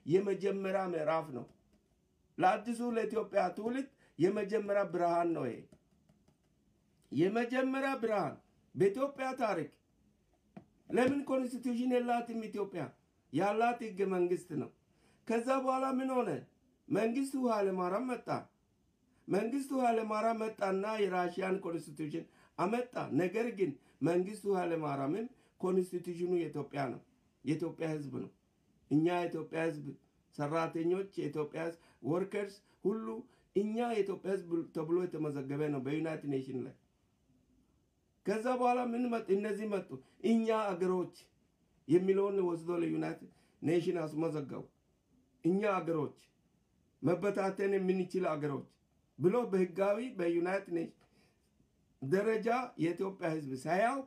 የመጀመሪያ ምዕራፍ ነው። ለአዲሱ ለኢትዮጵያ ትውልድ የመጀመሪያ ብርሃን ነው። ይሄ የመጀመሪያ ብርሃን በኢትዮጵያ ታሪክ። ለምን ኮንስቲቱሽን የላትም ኢትዮጵያ? ያላት ህገ መንግስት ነው። ከዛ በኋላ ምን ሆነ? መንግስቱ ኃይለማርያም መጣ። መንግስቱ ኃይለማርያም መጣና የራሽያን ኮንስቲቱሽን አመጣ። ነገር ግን መንግስቱ ኃይለማርያምም ኮንስቲቱሽኑ የኢትዮጵያ ነው፣ የኢትዮጵያ ህዝብ ነው። እኛ የኢትዮጵያ ህዝብ ሰራተኞች፣ የኢትዮጵያ ህዝብ ወርከርስ ሁሉ እኛ የኢትዮጵያ ህዝብ ተብሎ የተመዘገበ ነው በዩናይትድ ኔሽን ላይ። ከዛ በኋላ ምን መጡ? እነዚህ መጡ። እኛ አገሮች የሚለውን ወስዶ ለዩናይትድ ኔሽን አስመዘገቡ። እኛ አገሮች መበታተን የምንችል አገሮች ብሎ በህጋዊ በዩናይትድ ኔሽን ደረጃ የኢትዮጵያ ህዝብ ሳያውቅ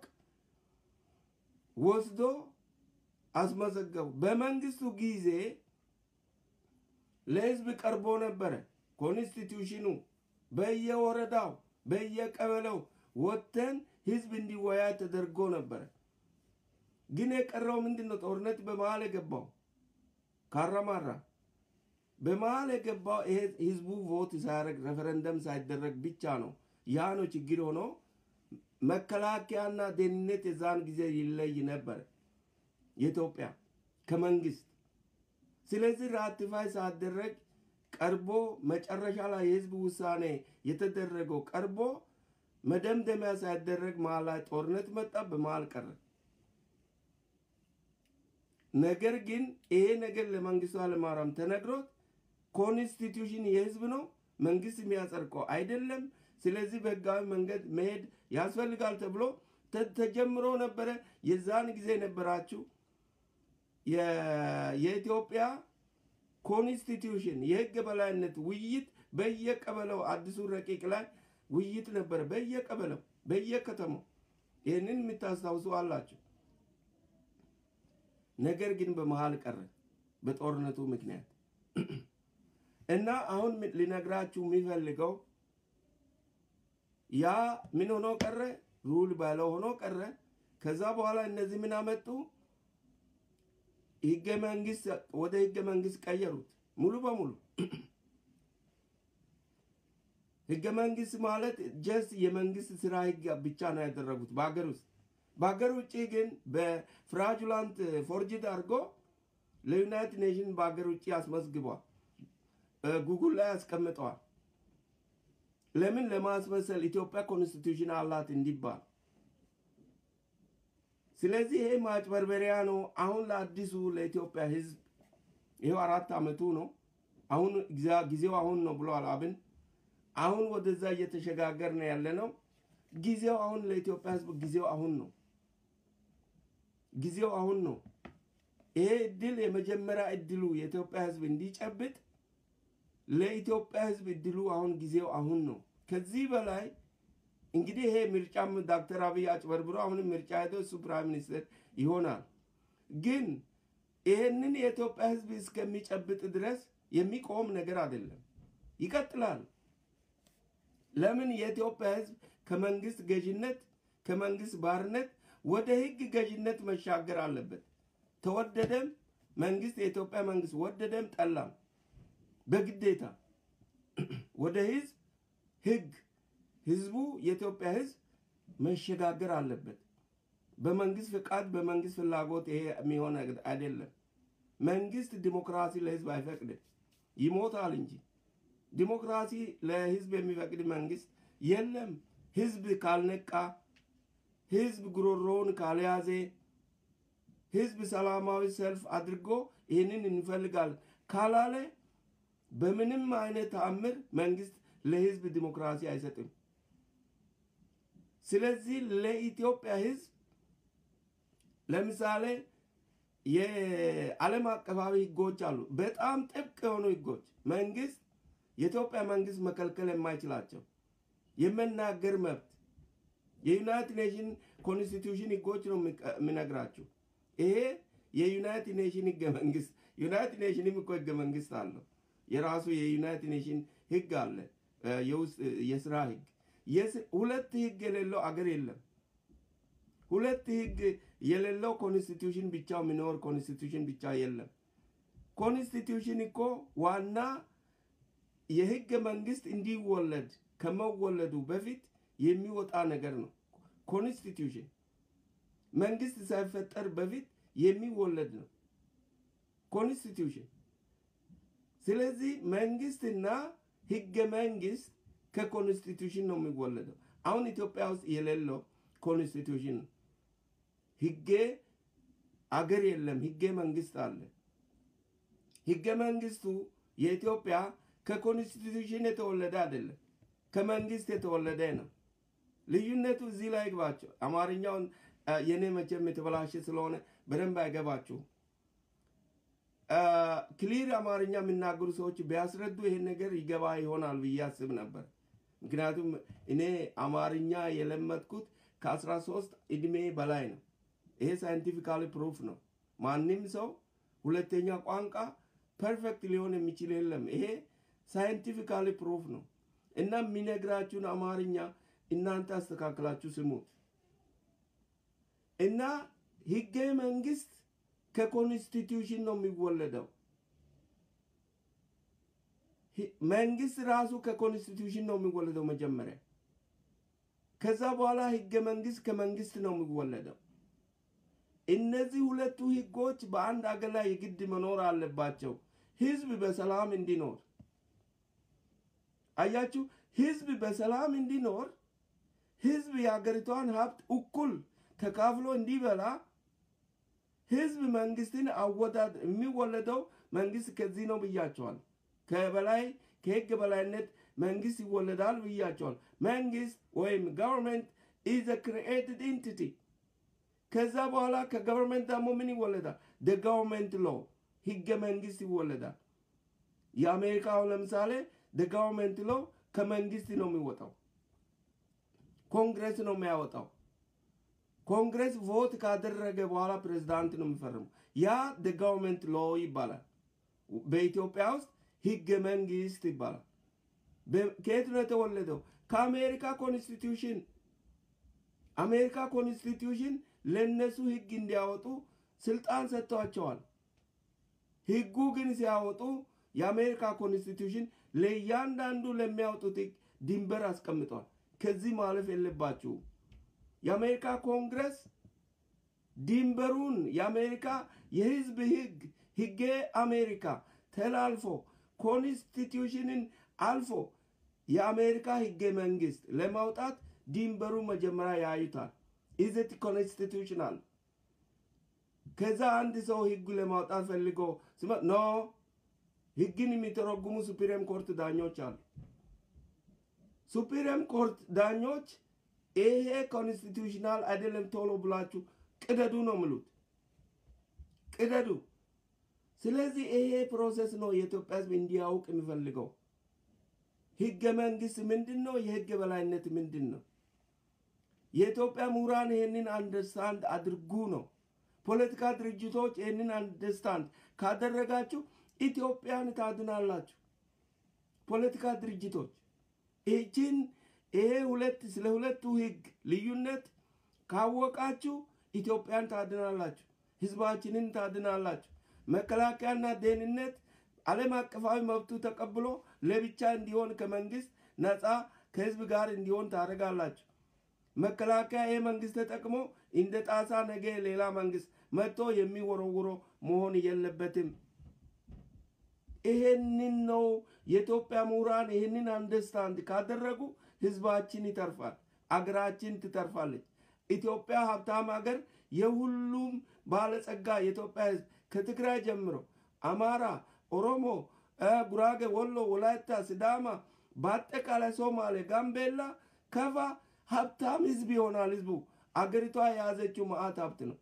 ወስዶ አስመዘገቡ። በመንግስቱ ጊዜ ለህዝብ ቀርቦ ነበረ ኮንስቲቱሽኑ። በየወረዳው በየቀበሌው ወጥተን ህዝብ እንዲወያይ ተደርጎ ነበረ። ግን የቀረው ምንድን ነው? ጦርነት በመሀል የገባው ካራማራ በመሀል የገባው ይሄ ህዝቡ ቮት ሳያደርግ ሬፈረንደም ሳይደረግ ብቻ ነው። ያ ነው ችግር ሆኖ መከላከያና ደህንነት የዛን ጊዜ ይለይ ነበር የኢትዮጵያ ከመንግስት። ስለዚህ ራቲፋይ ሳደረግ ቀርቦ መጨረሻ ላይ የህዝብ ውሳኔ የተደረገው ቀርቦ መደምደሚያ ሳይደረግ መሀል ላይ ጦርነት መጣ፣ በመሀል ቀረ። ነገር ግን ይሄ ነገር ለመንግስቱ ኃይለማርያም ተነግሮት ኮንስቲቱሽን የህዝብ ነው፣ መንግስት የሚያጸድቀው አይደለም። ስለዚህ በህጋዊ መንገድ መሄድ ያስፈልጋል ተብሎ ተጀምሮ ነበረ። የዛን ጊዜ የነበራችሁ የኢትዮጵያ ኮንስቲቱሽን የህግ በላይነት ውይይት በየቀበለው አዲሱ ረቂቅ ላይ ውይይት ነበረ፣ በየቀበለው በየከተማው። ይህንን የምታስታውሱ አላቸው። ነገር ግን በመሀል ቀረ በጦርነቱ ምክንያት እና አሁን ሊነግራችሁ የሚፈልገው ያ ምን ሆኖ ቀረ? ሩል ባለው ሆኖ ቀረ። ከዛ በኋላ እነዚህ ምን አመጡ? ህገ መንግስት ወደ ህገ መንግስት ቀየሩት ሙሉ በሙሉ። ህገ መንግስት ማለት ጀስት የመንግስት ስራ ህግ ብቻ ነው ያደረጉት በሀገር ውስጥ። በሀገር ውጭ ግን በፍራጁላንት ፎርጅድ አድርጎ ለዩናይትድ ኔሽን በሀገር ውጭ አስመዝግቧል። ጉጉል ላይ ያስቀምጠዋል። ለምን ለማስመሰል ኢትዮጵያ ኮንስቲቱሽን አላት እንዲባል። ስለዚህ ይሄ ማጭበርበሪያ ነው። አሁን ለአዲሱ ለኢትዮጵያ ህዝብ ይሄው አራት ዓመቱ ነው። አሁን ጊዜው አሁን ነው ብሏል አብን። አሁን ወደዛ እየተሸጋገር ነው ያለ ነው። ጊዜው አሁን ለኢትዮጵያ ህዝብ ጊዜው አሁን ነው። ጊዜው አሁን ነው። ይሄ እድል የመጀመሪያ እድሉ የኢትዮጵያ ህዝብ እንዲጨብጥ ለኢትዮጵያ ህዝብ እድሉ አሁን ጊዜው አሁን ነው። ከዚህ በላይ እንግዲህ ይሄ ምርጫም ዶክተር አብይ አጭበርብሮ አሁንም ምርጫ ሄዶ እሱ ፕራይም ሚኒስትር ይሆናል። ግን ይህንን የኢትዮጵያ ህዝብ እስከሚጨብጥ ድረስ የሚቆም ነገር አይደለም፣ ይቀጥላል። ለምን የኢትዮጵያ ህዝብ ከመንግስት ገዥነት ከመንግስት ባርነት ወደ ህግ ገዥነት መሻገር አለበት። ተወደደም መንግስት የኢትዮጵያ መንግስት ወደደም ጠላም በግዴታ ወደ ህዝብ ህግ ህዝቡ የኢትዮጵያ ህዝብ መሸጋገር አለበት። በመንግስት ፍቃድ በመንግስት ፍላጎት ይሄ የሚሆን አይደለም። መንግስት ዲሞክራሲ ለህዝብ አይፈቅድም፣ ይሞታል እንጂ ዲሞክራሲ ለህዝብ የሚፈቅድ መንግስት የለም። ህዝብ ካልነቃ፣ ህዝብ ጉሮሮውን ካልያዘ፣ ህዝብ ሰላማዊ ሰልፍ አድርጎ ይህንን እንፈልጋለን ካላለ በምንም አይነት ተአምር መንግስት ለህዝብ ዲሞክራሲ አይሰጥም። ስለዚህ ለኢትዮጵያ ህዝብ ለምሳሌ የዓለም አቀፋዊ ህጎች አሉ፣ በጣም ጥብቅ የሆኑ ህጎች መንግስት የኢትዮጵያ መንግስት መከልከል የማይችላቸው የመናገር መብት የዩናይትድ ኔሽን ኮንስቲቱሽን ህጎች ነው የሚነግራችሁ። ይሄ የዩናይትድ ኔሽን ህገ መንግስት ዩናይትድ ኔሽንም እኮ ህገ መንግስት አለው። የራሱ የዩናይትድ ኔሽን ህግ አለ፣ የውስጥ የስራ ህግ። ሁለት ህግ የሌለው አገር የለም። ሁለት ህግ የሌለው ኮንስቲቱሽን ብቻ የሚኖር ኮንስቲቱሽን ብቻ የለም። ኮንስቲቱሽን እኮ ዋና የህገ መንግስት እንዲወለድ ከመወለዱ በፊት የሚወጣ ነገር ነው። ኮንስቲቱሽን መንግስት ሳይፈጠር በፊት የሚወለድ ነው ኮንስቲቱሽን። ስለዚህ መንግስትና ህገ መንግስት ከኮንስቲቱሽን ነው የሚወለደው። አሁን ኢትዮጵያ ውስጥ የሌለው ኮንስቲቱሽን ነው። ህገ አገር የለም፣ ህገ መንግስት አለ። ህገ መንግስቱ የኢትዮጵያ ከኮንስቲቱሽን የተወለደ አይደለም፣ ከመንግስት የተወለደ ነው። ልዩነቱ እዚህ ላይ ግባቸው። አማርኛውን የኔ መቼም የተበላሸ ስለሆነ በደንብ አይገባችሁም። ክሊር አማርኛ የሚናገሩ ሰዎች ቢያስረዱ ይሄን ነገር ይገባ ይሆናል ብዬ አስብ ነበር። ምክንያቱም እኔ አማርኛ የለመድኩት ከአስራ ሶስት እድሜ በላይ ነው። ይሄ ሳይንቲፊካሊ ፕሩፍ ነው። ማንም ሰው ሁለተኛ ቋንቋ ፐርፌክት ሊሆን የሚችል የለም። ይሄ ሳይንቲፊካሊ ፕሩፍ ነው እና የሚነግራችሁን አማርኛ እናንተ አስተካክላችሁ ስሙት እና ህገ መንግስት ከኮንስቲቱሽን ነው የሚወለደው። መንግስት ራሱ ከኮንስቲቱሽን ነው የሚወለደው መጀመሪያ። ከዛ በኋላ ህገ መንግስት ከመንግስት ነው የሚወለደው። እነዚህ ሁለቱ ህጎች በአንድ አገር ላይ የግድ መኖር አለባቸው፣ ህዝብ በሰላም እንዲኖር። አያችሁ፣ ህዝብ በሰላም እንዲኖር፣ ህዝብ የሀገሪቷን ሀብት እኩል ተካፍሎ እንዲበላ ህዝብ መንግስትን አወዳድ የሚወለደው መንግስት ከዚህ ነው ብያቸዋል። ከበላይ ከህግ በላይነት መንግስት ይወለዳል ብያቸዋል። መንግስት ወይም ገቨርንመንት ኢዝ ክሪኤትድ ኢንቲቲ። ከዛ በኋላ ከገቨርንመንት ደግሞ ምን ይወለዳል? ደ ገቨርንመንት ሎ ህገ መንግስት ይወለዳል። የአሜሪካው ለምሳሌ ደ ገቨርንመንት ሎ ከመንግስት ነው የሚወጣው። ኮንግረስ ነው የሚያወጣው። ኮንግረስ ቮት ካደረገ በኋላ ፕሬዝዳንት ነው የሚፈርሙ። ያ ደ ገቨርንመንት ሎ ይባላል። በኢትዮጵያ ውስጥ ህገ መንግስት ይባላል። ከየት ነው የተወለደው? ከአሜሪካ ኮንስቲቱሽን። አሜሪካ ኮንስቲቱሽን ለእነሱ ህግ እንዲያወጡ ስልጣን ሰጥቷቸዋል። ህጉ ግን ሲያወጡ የአሜሪካ ኮንስቲቱሽን ለእያንዳንዱ ለሚያወጡት ህግ ድንበር አስቀምጧል። ከዚህ ማለፍ የለባችሁም። የአሜሪካ ኮንግረስ ድንበሩን የአሜሪካ የህዝብ ህግ ህገ አሜሪካ ተላልፎ ኮንስቲቱሽንን አልፎ የአሜሪካ ህገ መንግስት ለማውጣት ድንበሩ መጀመሪያ ያዩታል። ኢዘት ኮንስቲቱሽናል። ከዛ አንድ ሰው ህግ ለማውጣት ፈልጎ ኖ ህግን የሚተረጉሙ ሱፕሪም ኮርት ዳኞች አሉ። ሱፕሪም ኮርት ዳኞች ይሄ ኮንስቲቱሽናል አይደለም ቶሎ ብላችሁ ቅደዱ ነው ምሉት፣ ቅደዱ። ስለዚህ ይሄ ፕሮሰስ ነው የኢትዮጵያ ህዝብ እንዲያውቅ የሚፈልገው። ህገ መንግስት ምንድን ነው? የህግ በላይነት ምንድን ነው? የኢትዮጵያ ምሁራን ይህንን አንደርስታንድ አድርጉ ነው። ፖለቲካ ድርጅቶች ይህንን አንደርስታንድ ካደረጋችሁ ኢትዮጵያን ታድናላችሁ። ፖለቲካ ድርጅቶች ይህችን ይሄ ሁለት ስለ ሁለቱ ህግ ልዩነት ካወቃችሁ ኢትዮጵያን ታድናላችሁ፣ ህዝባችንን ታድናላችሁ። መከላከያና ደህንነት ዓለም አቀፋዊ መብቱ ተቀብሎ ለብቻ እንዲሆን ከመንግስት ነፃ ከህዝብ ጋር እንዲሆን ታደርጋላችሁ። መከላከያ ይህ መንግስት ተጠቅሞ እንደ ጣሳ ነገ ሌላ መንግስት መጥቶ የሚወረውሮ መሆን የለበትም። ይሄንን ነው የኢትዮጵያ ምሁራን ይህንን አንደርስታንድ ካደረጉ ህዝባችን ይተርፋል፣ አገራችን ትተርፋለች። ኢትዮጵያ ሀብታም ሀገር የሁሉም ባለጸጋ የኢትዮጵያ ህዝብ ከትግራይ ጀምሮ አማራ፣ ኦሮሞ፣ ጉራጌ፣ ወሎ፣ ወላይታ፣ ሲዳማ፣ በአጠቃላይ ሶማሌ፣ ጋምቤላ፣ ከፋ ሀብታም ህዝብ ይሆናል። ህዝቡ አገሪቷ የያዘችው መዓት ሀብት ነው።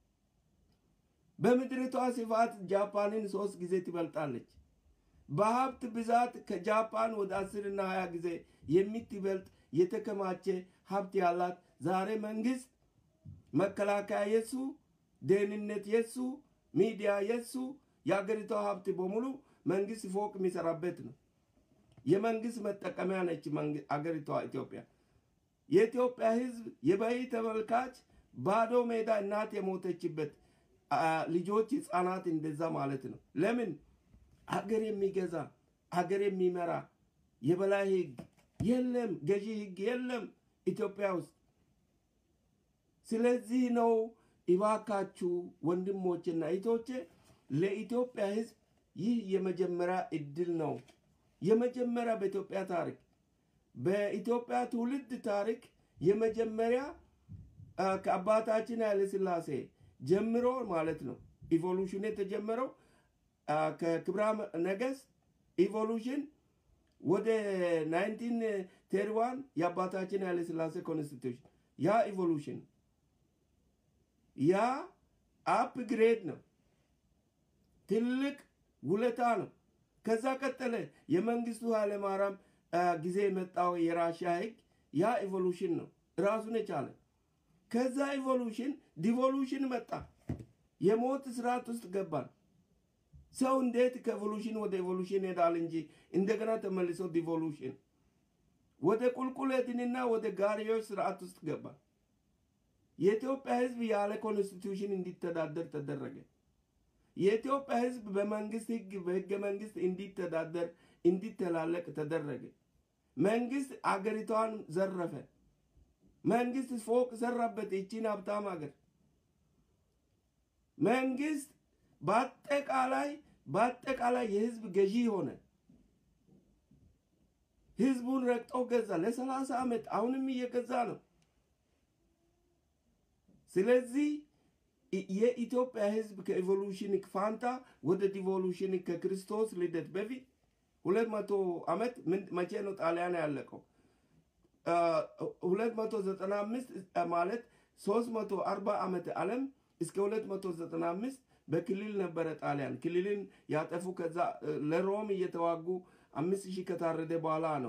በምድሪቷ ስፋት ጃፓንን ሶስት ጊዜ ትበልጣለች። በሀብት ብዛት ከጃፓን ወደ አስርና ሀያ ጊዜ የምትበልጥ የተከማቸ ሀብት ያላት ዛሬ መንግስት መከላከያ የሱ፣ ደህንነት የሱ፣ ሚዲያ የሱ፣ የአገሪቷ ሀብት በሙሉ መንግስት ፎቅ የሚሰራበት ነው። የመንግስት መጠቀሚያ ነች አገሪቷ ኢትዮጵያ። የኢትዮጵያ ህዝብ የበይ ተመልካች ባዶ ሜዳ እናት የሞተችበት ልጆች ህፃናት እንደዛ ማለት ነው። ለምን አገር የሚገዛ አገር የሚመራ የበላይ ህግ የለም፣ ገዢ ህግ የለም ኢትዮጵያ ውስጥ። ስለዚህ ነው እባካችሁ ወንድሞችና እህቶቼ ለኢትዮጵያ ህዝብ ይህ የመጀመሪያ እድል ነው። የመጀመሪያ በኢትዮጵያ ታሪክ በኢትዮጵያ ትውልድ ታሪክ የመጀመሪያ ከአባታችን ኃይለ ሥላሴ ጀምሮ ማለት ነው ኢቮሉሽን የተጀመረው ከክብረ ነገሥት ኢቮሉሽን ወደ ናይንቲን ቴርዋን የአባታችን ኃይለ ሥላሴ ኮንስቲቱሽን ያ ኢቮሉሽን ያ አፕግሬድ ነው። ትልቅ ውለታ ነው። ከዛ ቀጠለ የመንግስቱ ኃይለማርያም ጊዜ የመጣው የራሽያ ህግ ያ ኢቮሉሽን ነው ራሱን የቻለ። ከዛ ኢቮሉሽን ዲቮሉሽን መጣ። የሞት ስርዓት ውስጥ ገባን። ሰው እንዴት ከኢቮሉሽን ወደ ኢቮሉሽን ሄዳል እንጂ እንደገና ተመልሶ ዲቮሉሽን ወደ ቁልቁለትንና ወደ ጋሪዮች ስርዓት ውስጥ ገባን። የኢትዮጵያ ህዝብ ያለ ኮንስቲቱሽን እንዲተዳደር ተደረገ። የኢትዮጵያ ህዝብ በመንግስት ህግ በህገ መንግስት እንዲተዳደር እንዲተላለቅ ተደረገ። መንግስት አገሪቷን ዘረፈ። መንግስት ፎቅ ሰራበት ይቺን ሀብታም ሀገር። መንግስት በአጠቃላይ በአጠቃላይ የህዝብ ገዢ ሆነ። ህዝቡን ረግጦ ገዛ ለሰላሳ ዓመት አሁንም እየገዛ ነው። ስለዚህ የኢትዮጵያ ህዝብ ከኢቮሉሽን ፋንታ ወደ ዲቮሉሽን ከክርስቶስ ልደት በፊት ሁለት መቶ ዓመት መቼ ነው ጣሊያን ያለቀው? ሁለት መቶ ዘጠና አምስት ማለት ሶስት መቶ አርባ ዓመት ዓለም እስከ ሁለት መቶ ዘጠና አምስት በክልል ነበረ ጣሊያን ክልልን ያጠፉ። ከዛ ለሮም እየተዋጉ አምስት ሺህ ከታረደ በኋላ ነው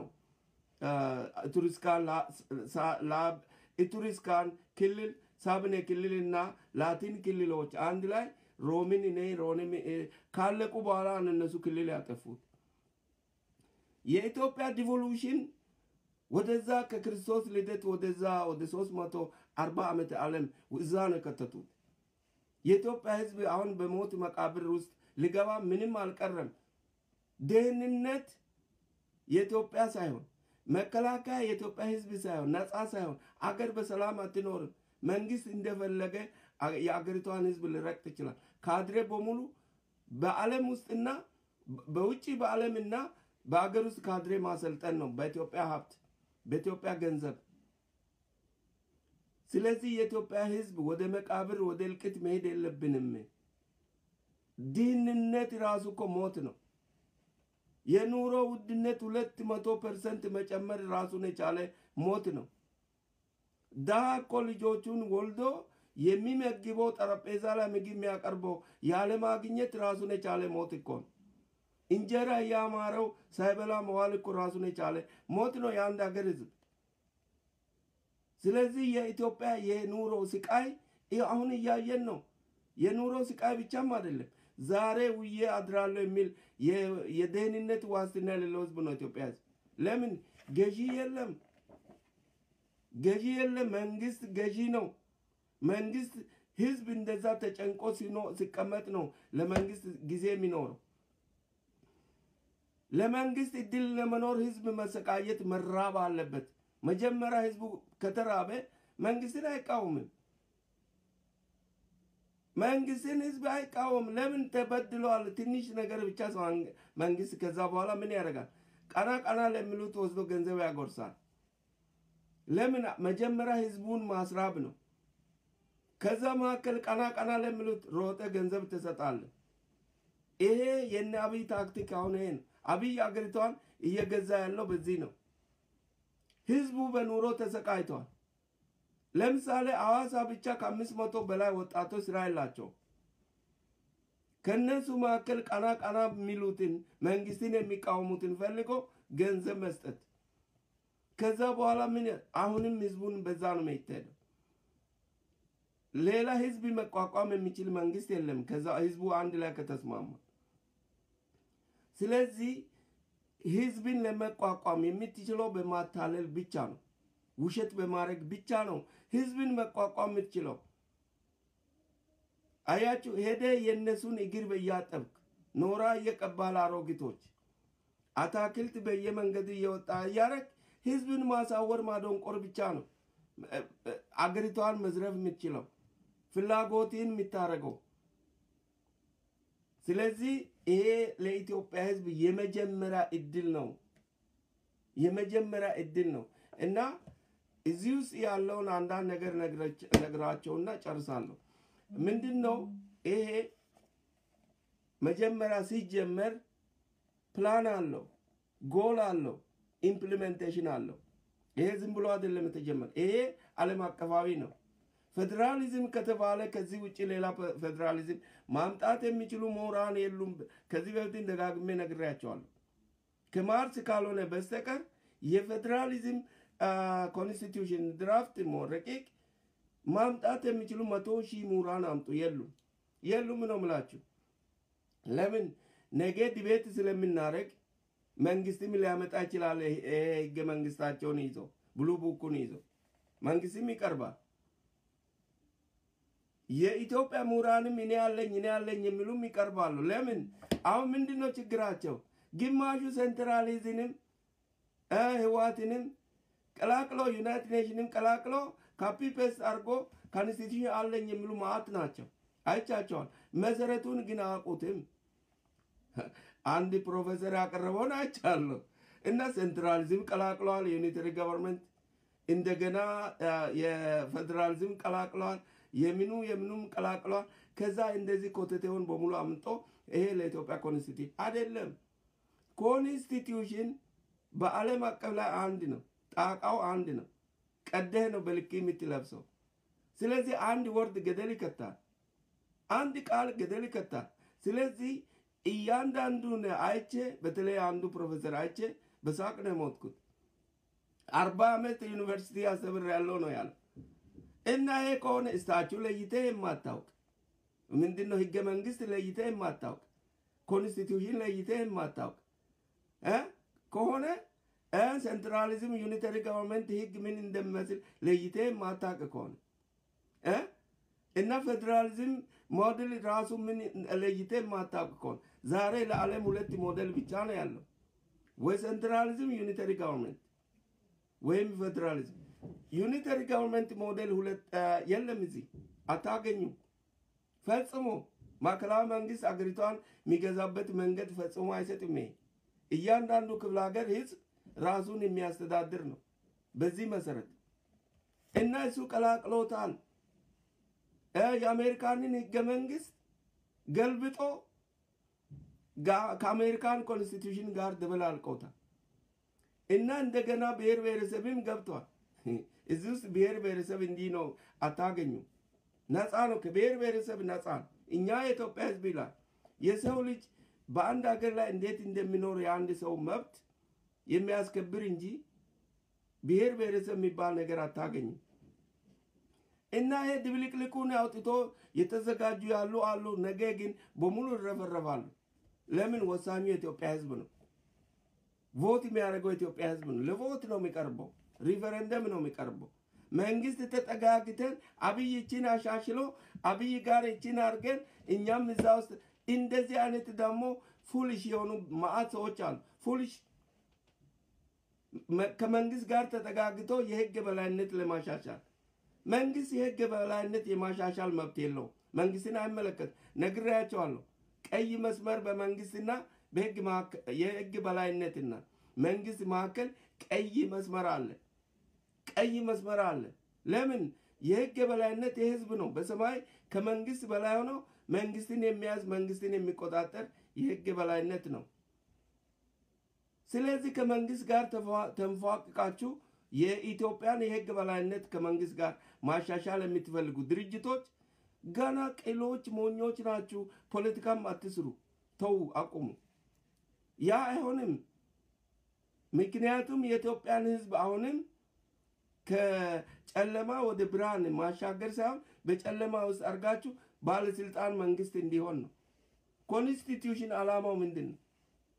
ኢቱሪስካን ክልል ሳብኔ ክልልና ላቲን ክልሎች አንድ ላይ ሮምን እኔ ሮንም ካለቁ በኋላ እነሱ ክልል ያጠፉት። የኢትዮጵያ ዲቮሉሽን ወደዛ ከክርስቶስ ልደት ወደዛ ወደ ሶስት መቶ አርባ ዓመት ዓለም እዛ ነው የከተቱት። የኢትዮጵያ ህዝብ አሁን በሞት መቃብር ውስጥ ሊገባ ምንም አልቀረም። ደህንነት የኢትዮጵያ ሳይሆን መከላከያ የኢትዮጵያ ህዝብ ሳይሆን ነፃ ሳይሆን አገር በሰላም አትኖርም። መንግስት እንደፈለገ የአገሪቷን ህዝብ ሊረግጥ ይችላል። ካድሬ በሙሉ በዓለም ውስጥና በውጭ በዓለምና በአገር ውስጥ ካድሬ ማሰልጠን ነው በኢትዮጵያ ሀብት በኢትዮጵያ ገንዘብ። ስለዚህ የኢትዮጵያ ህዝብ ወደ መቃብር ወደ እልቅት መሄድ የለብንም። ድህንነት ራሱ እኮ ሞት ነው። የኑሮ ውድነት ሁለት መቶ ፐርሰንት መጨመር ራሱን የቻለ ሞት ነው። ድሃ እኮ ልጆቹን ወልዶ የሚመግበው ጠረጴዛ ላይ ምግብ የሚያቀርበው ያለማግኘት ራሱን የቻለ ሞት እኮ ነው። እንጀራ እያማረው ሳይበላ መዋል እኮ ራሱን የቻለ ሞት ነው የአንድ ሀገር ህዝብ። ስለዚህ የኢትዮጵያ የኑሮ ስቃይ አሁን እያየን ነው። የኑሮ ስቃይ ብቻም አይደለም፣ ዛሬ ውዬ አድራለሁ የሚል የደህንነት ዋስትና የሌለው ህዝብ ነው ኢትዮጵያ ህዝብ። ለምን ገዢ የለም፣ ገዢ የለም። መንግስት ገዢ ነው። መንግስት ህዝብ እንደዛ ተጨንቆ ሲቀመጥ ነው ለመንግስት ጊዜ የሚኖረው። ለመንግስት እድል ለመኖር ህዝብ መሰቃየት መራብ አለበት። መጀመሪያ ህዝቡ ከተራበ መንግስትን አይቃወምም። መንግስትን ህዝብ አይቃወም። ለምን ተበድለዋል? ትንሽ ነገር ብቻ ሰው መንግስት ከዛ በኋላ ምን ያደርጋል? ቀና ቀና ለሚሉት ወስዶ ገንዘብ ያጎርሳል። ለምን? መጀመሪያ ህዝቡን ማስራብ ነው። ከዛ መካከል ቀና ቀና ለሚሉት ሮጠ ገንዘብ ትሰጣለ። ይሄ የነ አብይ ታክቲክ አሁን ይሄ ነው። አብይ አገሪቷን እየገዛ ያለው በዚህ ነው። ህዝቡ በኑሮ ተሰቃይቷል። ለምሳሌ አዋሳ ብቻ ከአምስት መቶ በላይ ወጣቶች ስራ የላቸው። ከእነሱ መካከል ቀና ቀና የሚሉትን መንግስትን የሚቃወሙትን ፈልጎ ገንዘብ መስጠት። ከዛ በኋላ ምን አሁንም ህዝቡን በዛ ነው የሚሄደው። ሌላ ህዝብ መቋቋም የሚችል መንግስት የለም። ከዛ ህዝቡ አንድ ላይ ከተስማማ ስለዚህ ህዝብን ለመቋቋም የምትችለው በማታለል ብቻ ነው። ውሸት በማድረግ ብቻ ነው ህዝብን መቋቋም የምትችለው። አያችሁ፣ ሄደ የእነሱን እግር በያጠብክ ኖራ እየቀባል አሮጊቶች አታክልት በየመንገዱ እየወጣ እያረግ ህዝብን ማሳወር ማደንቆር ብቻ ነው አገሪቷን መዝረፍ የምትችለው ፍላጎትን የምታደርገው። ስለዚህ ይሄ ለኢትዮጵያ ህዝብ የመጀመሪያ እድል ነው፣ የመጀመሪያ እድል ነው እና እዚህ ውስጥ ያለውን አንዳንድ ነገር ነግራቸውና ጨርሳለሁ። ምንድን ነው ይሄ መጀመሪያ ሲጀመር ፕላን አለው፣ ጎል አለው፣ ኢምፕሊሜንቴሽን አለው። ይሄ ዝም ብሎ አይደለም የተጀመረ። ይሄ ዓለም አቀፋዊ ነው። ፌዴራሊዝም ከተባለ ከዚህ ውጭ ሌላ ፌዴራሊዝም ማምጣት የሚችሉ ምሁራን የሉም። ከዚህ በፊት ደጋግሜ ነግሬያቸዋለሁ። ከማርስ ካልሆነ በስተቀር የፌዴራሊዝም ኮንስቲቱሽን ድራፍት ረቂቅ ማምጣት የሚችሉ መቶ ሺህ ምሁራን አምጡ። የሉም የሉም ነው ምላችሁ። ለምን ነገ ዲቤት ስለምናደርግ መንግስትም ሊያመጣ ይችላል። ህገ መንግስታቸውን ይዞ ብሉ ቡኩን ይዞ መንግስትም ይቀርባል። የኢትዮጵያ ምሁራንም እኔ ያለኝ እኔ ያለኝ የሚሉም ይቀርባሉ። ለምን አሁን ምንድን ነው ችግራቸው? ግማሹ ሴንትራሊዝንም ህዋትንም ቀላቅሎ ዩናይትድ ኔሽንም ቀላቅሎ ካፒ ፔስት አድርጎ ኮንስቲቱሽን አለኝ የሚሉ ማአት ናቸው። አይቻቸዋል። መሰረቱን ግን አያውቁትም። አንድ ፕሮፌሰር ያቀረበውን አይቻለሁ እና ሴንትራሊዝም ቀላቅለዋል። የዩኒተሪ ገቨርንመንት እንደገና የፌዴራሊዝም ቀላቅለዋል። የምኑ የምኑም ቀላቅለዋል። ከዛ እንደዚህ ኮተቴውን በሙሉ አምጦ ይሄ ለኢትዮጵያ ኮንስቲቱሽን አይደለም። ኮንስቲቱሽን በዓለም አቀፍ ላይ አንድ ነው። ጣቃው አንድ ነው። ቀደህ ነው በልክ የምትለብሰው። ስለዚህ አንድ ወርድ ገደል ይከታል። አንድ ቃል ገደል ይከታል። ስለዚህ እያንዳንዱን አይቼ በተለይ አንዱ ፕሮፌሰር አይቼ በሳቅ ነው የሞትኩት። አርባ ዓመት ዩኒቨርሲቲ አስተምር ያለው ነው ያለ እና ይሄ ከሆነ እስታችሁ ለይተ የማታውቅ ምንድን ነው ህገ መንግስት ለይተ የማታውቅ ኮንስቲቱሽን ለይተ የማታውቅ ከሆነ ሴንትራሊዝም ዩኒተሪ ገቨርንመንት ህግ ምን እንደሚመስል ለይተ የማታውቅ ከሆነ እና ፌዴራሊዝም ሞዴል ራሱ ምን ለይተ የማታውቅ ከሆነ ዛሬ ለዓለም ሁለት ሞዴል ብቻ ነው ያለው፣ ወይ ሴንትራሊዝም ዩኒተሪ ገቨርንመንት ወይም ፌዴራሊዝም። ዩኒተሪ ገቨርንመንት ሞዴል ሁለት የለም፣ እዚህ አታገኙም ፈጽሞ። ማዕከላዊ መንግስት አገሪቷን የሚገዛበት መንገድ ፈጽሞ አይሰጥም። ይሄ እያንዳንዱ ክፍለ ሀገር ህዝብ ራሱን የሚያስተዳድር ነው። በዚህ መሰረት እና እሱ ቀላቅሎታል። የአሜሪካንን ህገ መንግስት ገልብጦ ከአሜሪካን ኮንስቲቱሽን ጋር ደበላልቆታል እና እንደገና ብሔር ብሔረሰብም ገብቷል። እዚህ ውስጥ ብሔር ብሔረሰብ እንዲህ ነው አታገኙ። ነፃ ነው፣ ከብሔር ብሔረሰብ ነፃ ነው። እኛ የኢትዮጵያ ህዝብ ይላል የሰው ልጅ በአንድ ሀገር ላይ እንዴት እንደሚኖር የአንድ ሰው መብት የሚያስከብር እንጂ ብሔር ብሔረሰብ የሚባል ነገር አታገኝም። እና ይሄ ድብልቅልቁን አውጥቶ የተዘጋጁ ያሉ አሉ። ነገ ግን በሙሉ ይረፈረፋሉ። ለምን? ወሳኙ የኢትዮጵያ ህዝብ ነው። ቮት የሚያደርገው የኢትዮጵያ ህዝብ ነው። ለቮት ነው የሚቀርበው፣ ሪፈረንደም ነው የሚቀርበው። መንግስት ተጠጋግተን አብይ ይችን አሻሽሎ አብይ ጋር ይችን አድርገን እኛም እዛ ውስጥ እንደዚህ አይነት ደግሞ ፉልሽ የሆኑ ማአት ሰዎች አሉ። ፉልሽ ከመንግስት ጋር ተጠጋግቶ የህግ በላይነት ለማሻሻል መንግስት የህግ በላይነት የማሻሻል መብት የለው። መንግስትን አይመለከት። ነግሬያቸዋለሁ። ቀይ መስመር በመንግስትና በህግ የህግ በላይነትና መንግስት መካከል ቀይ መስመር አለ። ቀይ መስመር አለ። ለምን? የህግ የበላይነት የህዝብ ነው። በሰማይ ከመንግስት በላይ ሆኖ መንግስትን የሚያዝ መንግስትን የሚቆጣጠር የህግ የበላይነት ነው። ስለዚህ ከመንግስት ጋር ተንፏቅቃችሁ የኢትዮጵያን የህግ በላይነት ከመንግስት ጋር ማሻሻል የምትፈልጉ ድርጅቶች ገና ቅሎች፣ ሞኞች ናችሁ። ፖለቲካም አትስሩ። ተዉ፣ አቁሙ። ያ አይሆንም። ምክንያቱም የኢትዮጵያን ህዝብ አሁንም ከጨለማ ወደ ብርሃን ማሻገር ሳይሆን በጨለማ ውስጥ አድርጋችሁ ባለስልጣን መንግስት እንዲሆን ነው። ኮንስቲትዩሽን ዓላማው ምንድን ነው?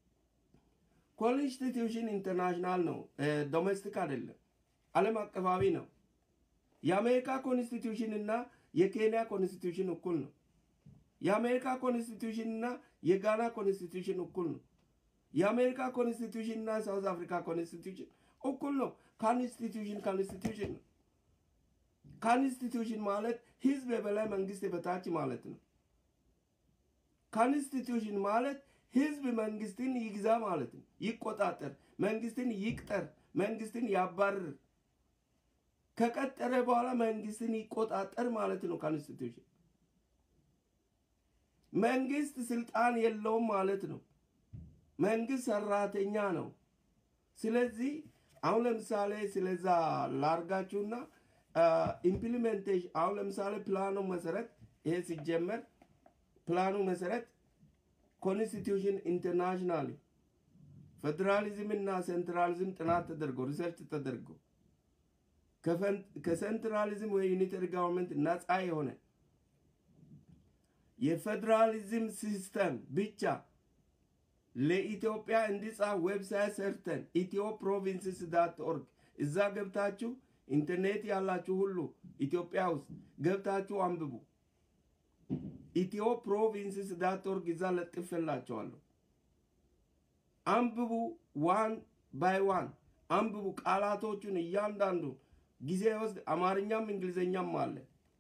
ኮንስቲትዩሽን ኢንተርናሽናል ነው፣ ዶሜስቲክ አይደለም፣ ዓለም አቀፋዊ ነው። የአሜሪካ ኮንስቲትዩሽን እና የኬንያ ኮንስቲትዩሽን እኩል ነው። የአሜሪካ ኮንስቲቱሽን እና የጋና ኮንስቲቱሽን እኩል ነው። የአሜሪካ ኮንስቲቱሽን እና ሳውዝ አፍሪካ ኮንስቲቱሽን እኩል ነው። ኮንስቲቱሽን ኮንስቲቱሽን ነው። ኮንስቲቱሽን ማለት ህዝብ የበላይ መንግስት የበታች ማለት ነው። ኮንስቲቱሽን ማለት ህዝብ መንግስትን ይግዛ ማለት ነው። ይቆጣጠር፣ መንግስትን ይቅጠር፣ መንግስትን ያባርር፣ ከቀጠረ በኋላ መንግስትን ይቆጣጠር ማለት ነው። ኮንስቲቱሽን መንግስት ስልጣን የለውም ማለት ነው። መንግስት ሰራተኛ ነው። ስለዚህ አሁን ለምሳሌ ስለዛ ላርጋችሁና ኢምፕሊሜንቴሽን አሁን ለምሳሌ ፕላኑ መሰረት ይሄ ሲጀመር ፕላኑ መሰረት ኮንስቲቱሽን ኢንተርናሽናል ፌዴራሊዝም እና ሴንትራሊዝም ጥናት ተደርጎ ሪሰርች ተደርጎ ከሴንትራሊዝም ወይ ዩኒተሪ ጋቨርንመንት ነፃ የሆነ የፌዴራሊዝም ሲስተም ብቻ ለኢትዮጵያ እንዲጻፍ ዌብሳይት ሰርተን ኢትዮ ፕሮቪንስስ ዳት ኦርግ እዛ ገብታችሁ ኢንተርኔት ያላችሁ ሁሉ ኢትዮጵያ ውስጥ ገብታችሁ አንብቡ። ኢትዮ ፕሮቪንስስ ዳት ኦርግ እዛ ለጥፌላችኋለሁ። አንብቡ። ዋን ባይ ዋን አንብቡ። ቃላቶቹን እያንዳንዱ ጊዜ ወስድ አማርኛም እንግሊዝኛም አለ።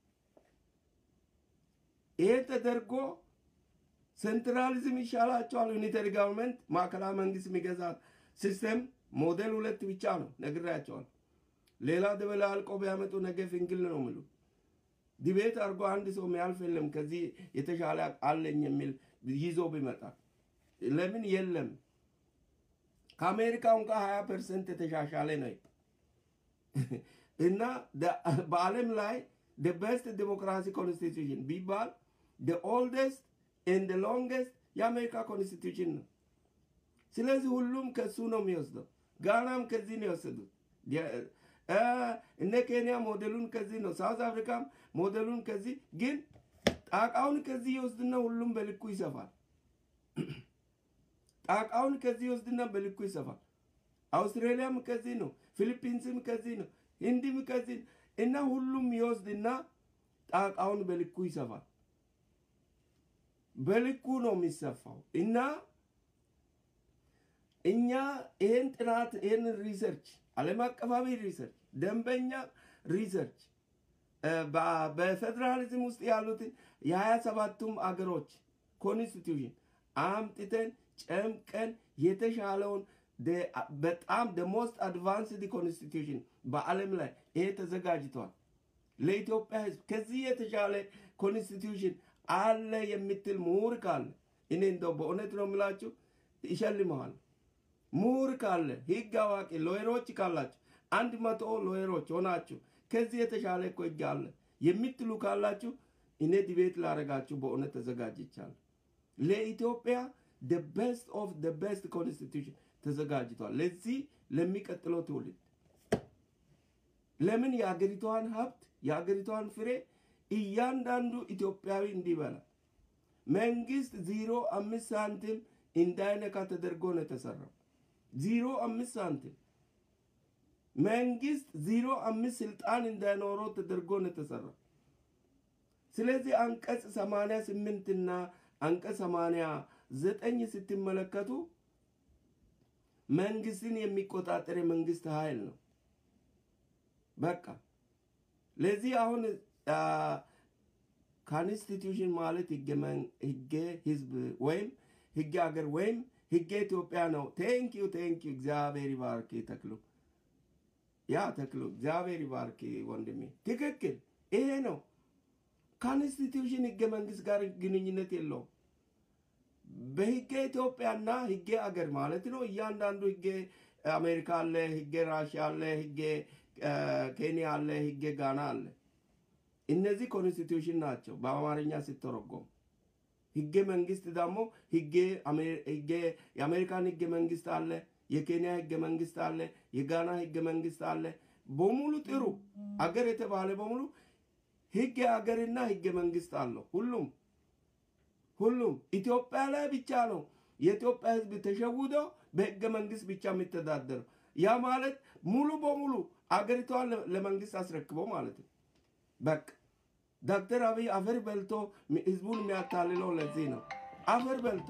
ይሄ ተደርጎ ሴንትራሊዝም ይሻላቸዋል። ዩኒተሪ ጋቨርንመንት ማዕከላዊ መንግስት የሚገዛ ሲስተም ሞዴል ሁለት ብቻ ነው ነግሬያቸዋል። ሌላ ደበላልቆ ቢያመጡ ነገ ፍንግል ነው ምሉ ዲቤት አድርጎ አንድ ሰው የሚያልፍ የለም። ከዚህ የተሻለ አለኝ የሚል ይዞ ቢመጣ ለምን የለም። ከአሜሪካ እንኳ ሀያ ፐርሰንት የተሻሻለ ነው እና በዓለም ላይ ቤስት ዲሞክራሲ ኮንስቲቱሽን ቢባል ኦልደስት ኤንድ ሎንገስት የአሜሪካ ኮንስቲቱሽን ነው። ስለዚህ ሁሉም ከሱ ነው የሚወስደው። ጋናም ከዚህ ነው የወሰዱት። እነ ኬንያ ሞዴሉን ከዚህ ነው። ሳውዝ አፍሪካም ሞዴሉን ከዚህ ግን ጣቃውን ከዚህ ይወስድና ሁሉም በልኩ ይሰፋል። ጣቃውን ከዚህ ይወስድና በልኩ ይሰፋል። አውስትራሊያም ከዚህ ነው። ፊሊፒንስም ከዚህ ነው። ህንድም ከዚህ እና ሁሉም ይወስድና ጣቃውን በልኩ ይሰፋል። በልኩ ነው የሚሰፋው እና እኛ ይህን ጥናት ይህን ሪሰርች ዓለም አቀፋዊ ሪሰርች ደንበኛ ሪሰርች በፌዴራሊዝም ውስጥ ያሉትን የሀያ ሰባቱም አገሮች ኮንስቲቱሽን አምጥተን ጨምቀን የተሻለውን በጣም ሞስት አድቫንስድ ኮንስቲቱሽን በዓለም ላይ ይሄ ተዘጋጅቷል። ለኢትዮጵያ ሕዝብ ከዚህ የተሻለ ኮንስቲቱሽን አለ የምትል ምሁር ካለ እኔ እንደው በእውነት ነው የምላችሁ ይሸልመዋል። ምሁር ካለ ህግ አዋቂ ሎየሮች ካላችሁ አንድ መቶ ሎየሮች ሆናችሁ ከዚህ የተሻለ እኮ ህግ አለ የምትሉ ካላችሁ እኔ ዲቤት ላረጋችሁ በእውነት ተዘጋጅቻለሁ። ለኢትዮጵያ ደ ቤስት ኦፍ ደ ቤስት ኮንስቲቱሽን ተዘጋጅቷል። ለዚህ ለሚቀጥለው ትውልድ ለምን የአገሪቷን ሀብት የአገሪቷን ፍሬ እያንዳንዱ ኢትዮጵያዊ እንዲበላ መንግስት ዜሮ አምስት ሳንቲም እንዳይነካ ተደርጎ ነው የተሰራው። ዜሮ አምስት ሳንቲም መንግስት ዜሮ አምስት ስልጣን እንዳይኖረው ተደርጎ ነው የተሰራው። ስለዚህ አንቀጽ ሰማንያ ስምንትና አንቀጽ ሰማንያ ዘጠኝ ስትመለከቱ መንግስትን የሚቆጣጠር የመንግስት ኃይል ነው። በቃ ለዚህ አሁን ኮንስቲቱሽን ማለት ህገ ህዝብ ወይም ህገ ሀገር ወይም ህገ ኢትዮጵያ ነው። ቴንኪዩ ቴንኪዩ። እግዚአብሔር ይባርክ ተክሉ። ያ ተክሉ እግዚአብሔር ይባርክ ወንድሜ። ትክክል፣ ይሄ ነው። ኮንስቲቱሽን ህገ መንግስት ጋር ግንኙነት የለውም። በህገ ኢትዮጵያና ህገ አገር ማለት ነው። እያንዳንዱ ህገ አሜሪካ አለ፣ ህገ ራሽያ አለ፣ ህገ ኬንያ አለ፣ ህገ ጋና አለ። እነዚህ ኮንስቲቱሽን ናቸው በአማርኛ ሲተረጎም። ህገ መንግስት ደግሞ የአሜሪካን ህገ መንግስት አለ፣ የኬንያ ህገ መንግስት አለ፣ የጋና ህገ መንግስት አለ። በሙሉ ጥሩ አገር የተባለ በሙሉ ህገ አገርና ህገ መንግስት አለው። ሁሉም ሁሉም ኢትዮጵያ ላይ ብቻ ነው የኢትዮጵያ ህዝብ ተሸውዶ በህገ መንግስት ብቻ የሚተዳደረው። ያ ማለት ሙሉ በሙሉ አገሪቷን ለመንግስት አስረክበው ማለት ነው። በቃ ዶክተር አብይ አፈር በልቶ ህዝቡን የሚያታልለው ለዚህ ነው። አፈር በልቶ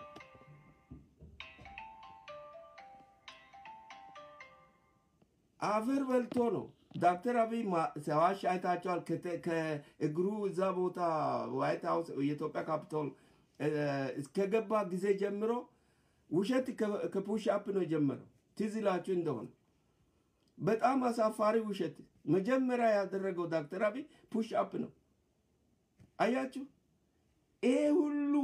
አፈር በልቶ ነው። ዶክተር አብይ ሰዋሽ አይታቸዋል። ከእግሩ እዛ ቦታ ዋይት ሀውስ የኢትዮጵያ ካፒቶል እስከገባ ጊዜ ጀምሮ ውሸት ከፑሽ አፕ ነው የጀመረው። ትዝ ይላችሁ እንደሆነ በጣም አሳፋሪ ውሸት መጀመሪያ ያደረገው ዶክተር አብይ ፑሽ አፕ ነው። አያችሁ፣ ይሄ ሁሉ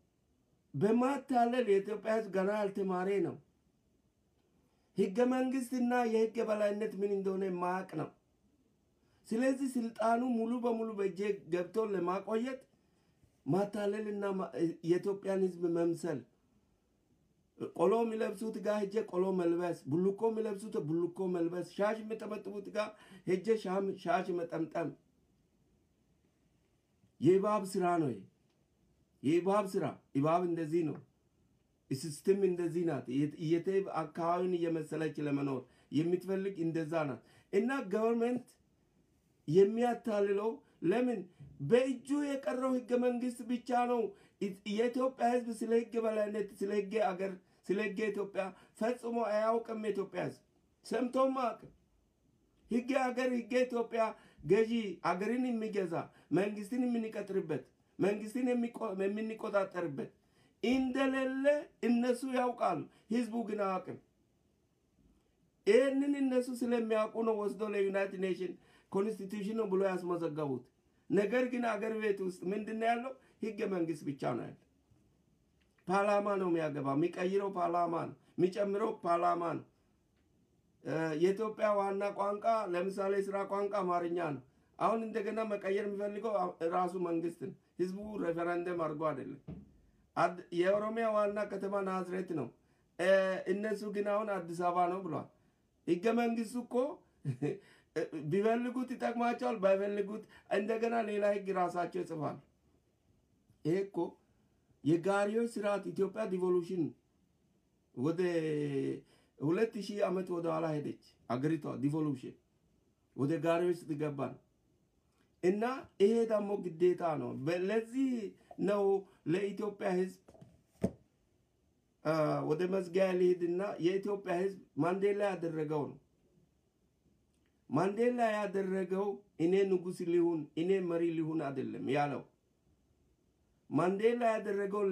በማታለል የኢትዮጵያ ህዝብ ገና ያልተማረ ነው። ህገ መንግስትና የህግ የበላይነት ምን እንደሆነ የማያውቅ ነው። ስለዚህ ስልጣኑ ሙሉ በሙሉ በእጄ ገብቶ ለማቆየት ማታለልና የኢትዮጵያን ህዝብ መምሰል ቆሎ የሚለብሱት ጋር ሄጄ ቆሎ መልበስ፣ ቡልኮ የሚለብሱት ቡልኮ መልበስ፣ ሻሽ የሚጠመጥሙት ጋር ሄጄ ሻሽ መጠምጠም የእባብ ስራ ነው። የእባብ ስራ እባብ እንደዚህ ነው። ሲስትም እንደዚህ ናት። የቴብ አካባቢውን እየመሰለች ለመኖር የምትፈልግ እንደዛ ናት። እና ገቨርንመንት የሚያታልለው ለምን በእጁ የቀረው ህገ መንግስት ብቻ ነው። የኢትዮጵያ ህዝብ ስለ ህግ በላይነት፣ ስለ ህግ አገር፣ ስለ ህግ ኢትዮጵያ ፈጽሞ አያውቅም። የኢትዮጵያ ህዝብ ሰምቶም አያውቅም። ህግ አገር፣ ህገ ኢትዮጵያ ገዢ አገርን የሚገዛ መንግስትን የምንቀጥርበት መንግስትን የምንቆጣጠርበት እንደሌለ እነሱ ያውቃሉ። ህዝቡ ግን አያውቅም። ይህንን እነሱ ስለሚያውቁ ነው ወስዶ ለዩናይትድ ኔሽን ኮንስቲቱሽን ነው ብሎ ያስመዘገቡት። ነገር ግን አገር ቤት ውስጥ ምንድን ያለው ህገ መንግስት ብቻ ነው ያለ። ፓርላማ ነው የሚያገባ፣ የሚቀይረው ፓርላማ ነው፣ የሚጨምረው ፓርላማ ነው። የኢትዮጵያ ዋና ቋንቋ ለምሳሌ ስራ ቋንቋ አማርኛ ነው። አሁን እንደገና መቀየር የሚፈልገው ራሱ መንግስት ነው። ህዝቡ ሬፈረንደም አድርጎ አይደለም። የኦሮሚያ ዋና ከተማ ናዝሬት ነው። እነሱ ግን አሁን አዲስ አበባ ነው ብሏል። ህገ መንግስቱ እኮ ቢፈልጉት ይጠቅማቸዋል፣ ባይፈልጉት እንደገና ሌላ ህግ ራሳቸው ይጽፋል። ይሄ እኮ የጋሪዎች ስርዓት ኢትዮጵያ ዲቮሉሽን ወደ ሁለት ሺህ ዓመት ወደ ኋላ ሄደች አገሪቷ ዲቮሉሽን ወደ ጋሪዎች ስትገባ ነው። እና ይሄ ደግሞ ግዴታ ነው። ለዚህ ነው ለኢትዮጵያ ህዝብ ወደ መዝጊያ ልሂድና የኢትዮጵያ ህዝብ ማንዴላ ያደረገው ነው። ማንዴላ ያደረገው እኔ ንጉስ ሊሁን እኔ መሪ ሊሁን አይደለም ያለው። ማንዴላ ያደረገው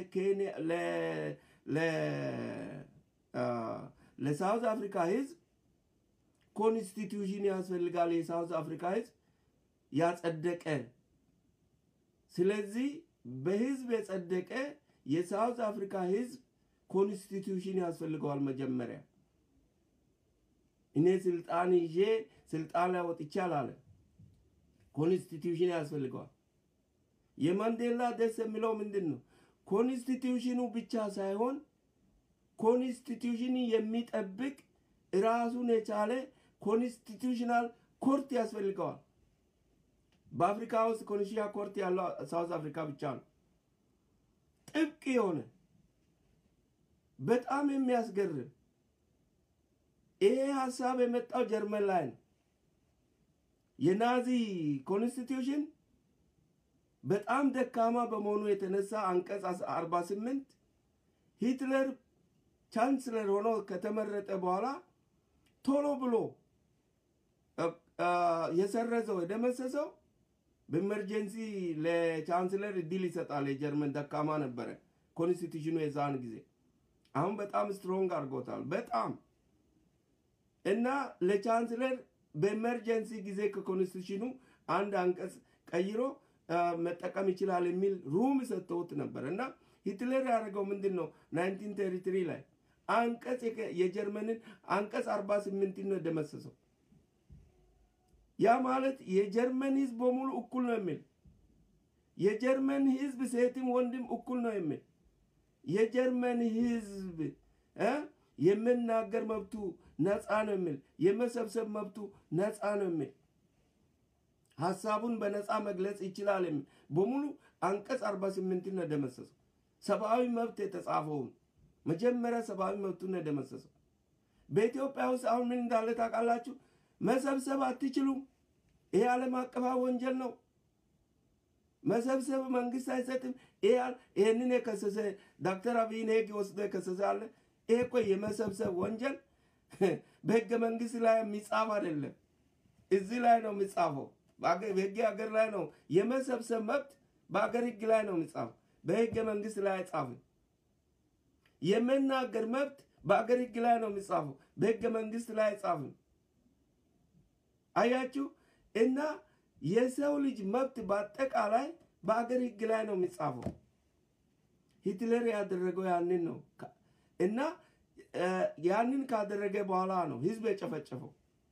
ለሳውዝ አፍሪካ ህዝብ ኮንስቲቱሽን ያስፈልጋል። የሳውዝ አፍሪካ ህዝብ ያጸደቀ ስለዚህ በህዝብ የጸደቀ የሳውዝ አፍሪካ ህዝብ ኮንስቲቱሽን ያስፈልገዋል። መጀመሪያ እኔ ስልጣን ይዤ ስልጣን ላይ ወጥቼ አላለም። ኮንስቲቱሽን ያስፈልገዋል። የማንዴላ ደስ የሚለው ምንድን ነው? ኮንስቲቱሽኑ ብቻ ሳይሆን ኮንስቲቱሽን የሚጠብቅ ራሱን የቻለ ኮንስቲቱሽናል ኮርት ያስፈልገዋል። በአፍሪካ ውስጥ ኮንስቲቱሽናል ኮርት ያለው ሳውዝ አፍሪካ ብቻ ነው። ጥብቅ የሆነ በጣም የሚያስገርም ይሄ ሀሳብ የመጣው ጀርመን ላይ ነው። የናዚ ኮንስቲቱሽን በጣም ደካማ በመሆኑ የተነሳ አንቀጽ 48 ሂትለር ቻንስለር ሆኖ ከተመረጠ በኋላ ቶሎ ብሎ የሰረዘው የደመሰሰው በኤመርጀንሲ ለቻንስለር እድል ይሰጣል። የጀርመን ደካማ ነበረ ኮንስቲቱሽኑ የዛን ጊዜ። አሁን በጣም ስትሮንግ አድርጎታል። በጣም እና ለቻንስለር በኤመርጀንሲ ጊዜ ከኮንስቲቱሽኑ አንድ አንቀጽ ቀይሮ መጠቀም ይችላል የሚል ሩም ሰጥተውት ነበር እና ሂትለር ያደረገው ምንድን ነው? ናይንቲን ቴሪትሪ ላይ አንቀጽ የጀርመንን አንቀጽ አርባ ስምንትን ነው የደመሰሰው። ያ ማለት የጀርመን ህዝብ በሙሉ እኩል ነው የሚል የጀርመን ህዝብ ሴትም ወንድም እኩል ነው የሚል የጀርመን ህዝብ የመናገር መብቱ ነፃ ነው የሚል የመሰብሰብ መብቱ ነፃ ነው የሚል ሀሳቡን በነፃ መግለጽ ይችላል የሚል በሙሉ አንቀጽ አርባ ስምንትን ነው የደመሰሰው። ሰብአዊ መብት የተጻፈውን መጀመሪያ ሰብአዊ መብቱን ነው የደመሰሰው። በኢትዮጵያ ውስጥ አሁን ምን እንዳለ ታውቃላችሁ? መሰብሰብ አትችሉም። ይሄ ዓለም አቀፋዊ ወንጀል ነው። መሰብሰብ መንግስት አይሰጥም። ይህንን የከሰሰ ዶክተር አብይን ህግ ወስዶ የከሰሰ አለ። ይሄ እኮ የመሰብሰብ ወንጀል በህገ መንግስት ላይ የሚጻፍ አይደለም። እዚህ ላይ ነው የሚጻፈው። በህግ ሀገር ላይ ነው የመሰብሰብ መብት በሀገር ህግ ላይ ነው የሚጻፈው። በህገ መንግስት ላይ አይጻፍም። የመናገር መብት በአገር ህግ ላይ ነው የሚጻፈው። በህገ መንግስት ላይ አይጻፍም። አያችሁ እና የሰው ልጅ መብት በአጠቃላይ በአገር ህግ ላይ ነው የሚጻፈው። ሂትለር ያደረገው ያንን ነው እና ያንን ካደረገ በኋላ ነው ህዝብ የጨፈጨፈው።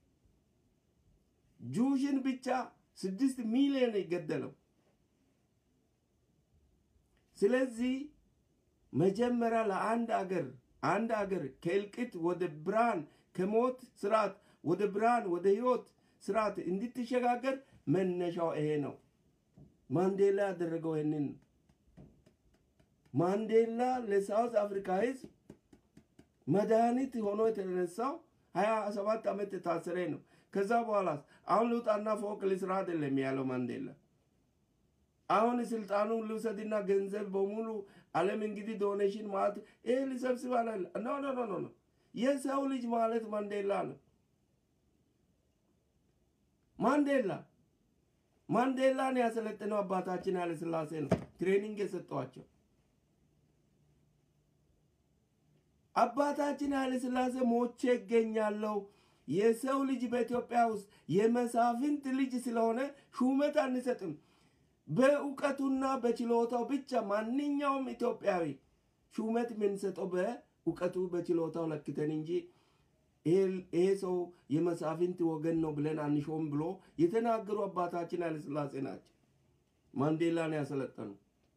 ጁሽን ብቻ ስድስት ሚሊዮን የገደለው። ስለዚህ መጀመሪያ ለአንድ አገር አንድ አገር ከእልቂት ወደ ብርሃን ከሞት ስርዓት ወደ ብርሃን ወደ ህይወት ስርዓት እንድትሸጋገር መነሻው ይሄ ነው። ማንዴላ ያደረገው ይህንን ነው። ማንዴላ ለሳውዝ አፍሪካ ህዝብ መድኃኒት ሆኖ የተነሳው ሀያ ሰባት ዓመት የታሰረ ነው። ከዛ በኋላ አሁን ልውጣና ፎቅ ልስራ አይደለም ያለው ማንዴላ። አሁን ስልጣኑን ልውሰድና ገንዘብ በሙሉ ዓለም እንግዲህ ዶኔሽን ማለት ይህ ልሰብስብ አለ። ኖ ኖ ኖ ኖ የሰው ልጅ ማለት ማንዴላ ነው። ማንዴላ ማንዴላን ያሰለጥነው አባታችን ኃይለ ሥላሴ ነው ትሬኒንግ የሰጠዋቸው። አባታችን ኃይለ ሥላሴ ሞቼ ይገኛለሁ የሰው ልጅ በኢትዮጵያ ውስጥ የመሳፍንት ልጅ ስለሆነ ሹመት አንሰጥም በእውቀቱና በችሎታው ብቻ ማንኛውም ኢትዮጵያዊ ሹመት የምንሰጠው በእውቀቱ በችሎታው ለክተን እንጂ ይሄ ሰው የመሳፍንት ወገን ነው ብለን አንሾም ብሎ የተናገሩ አባታችን ኃይለሥላሴ ናቸው። ማንዴላን ያሰለጠኑ።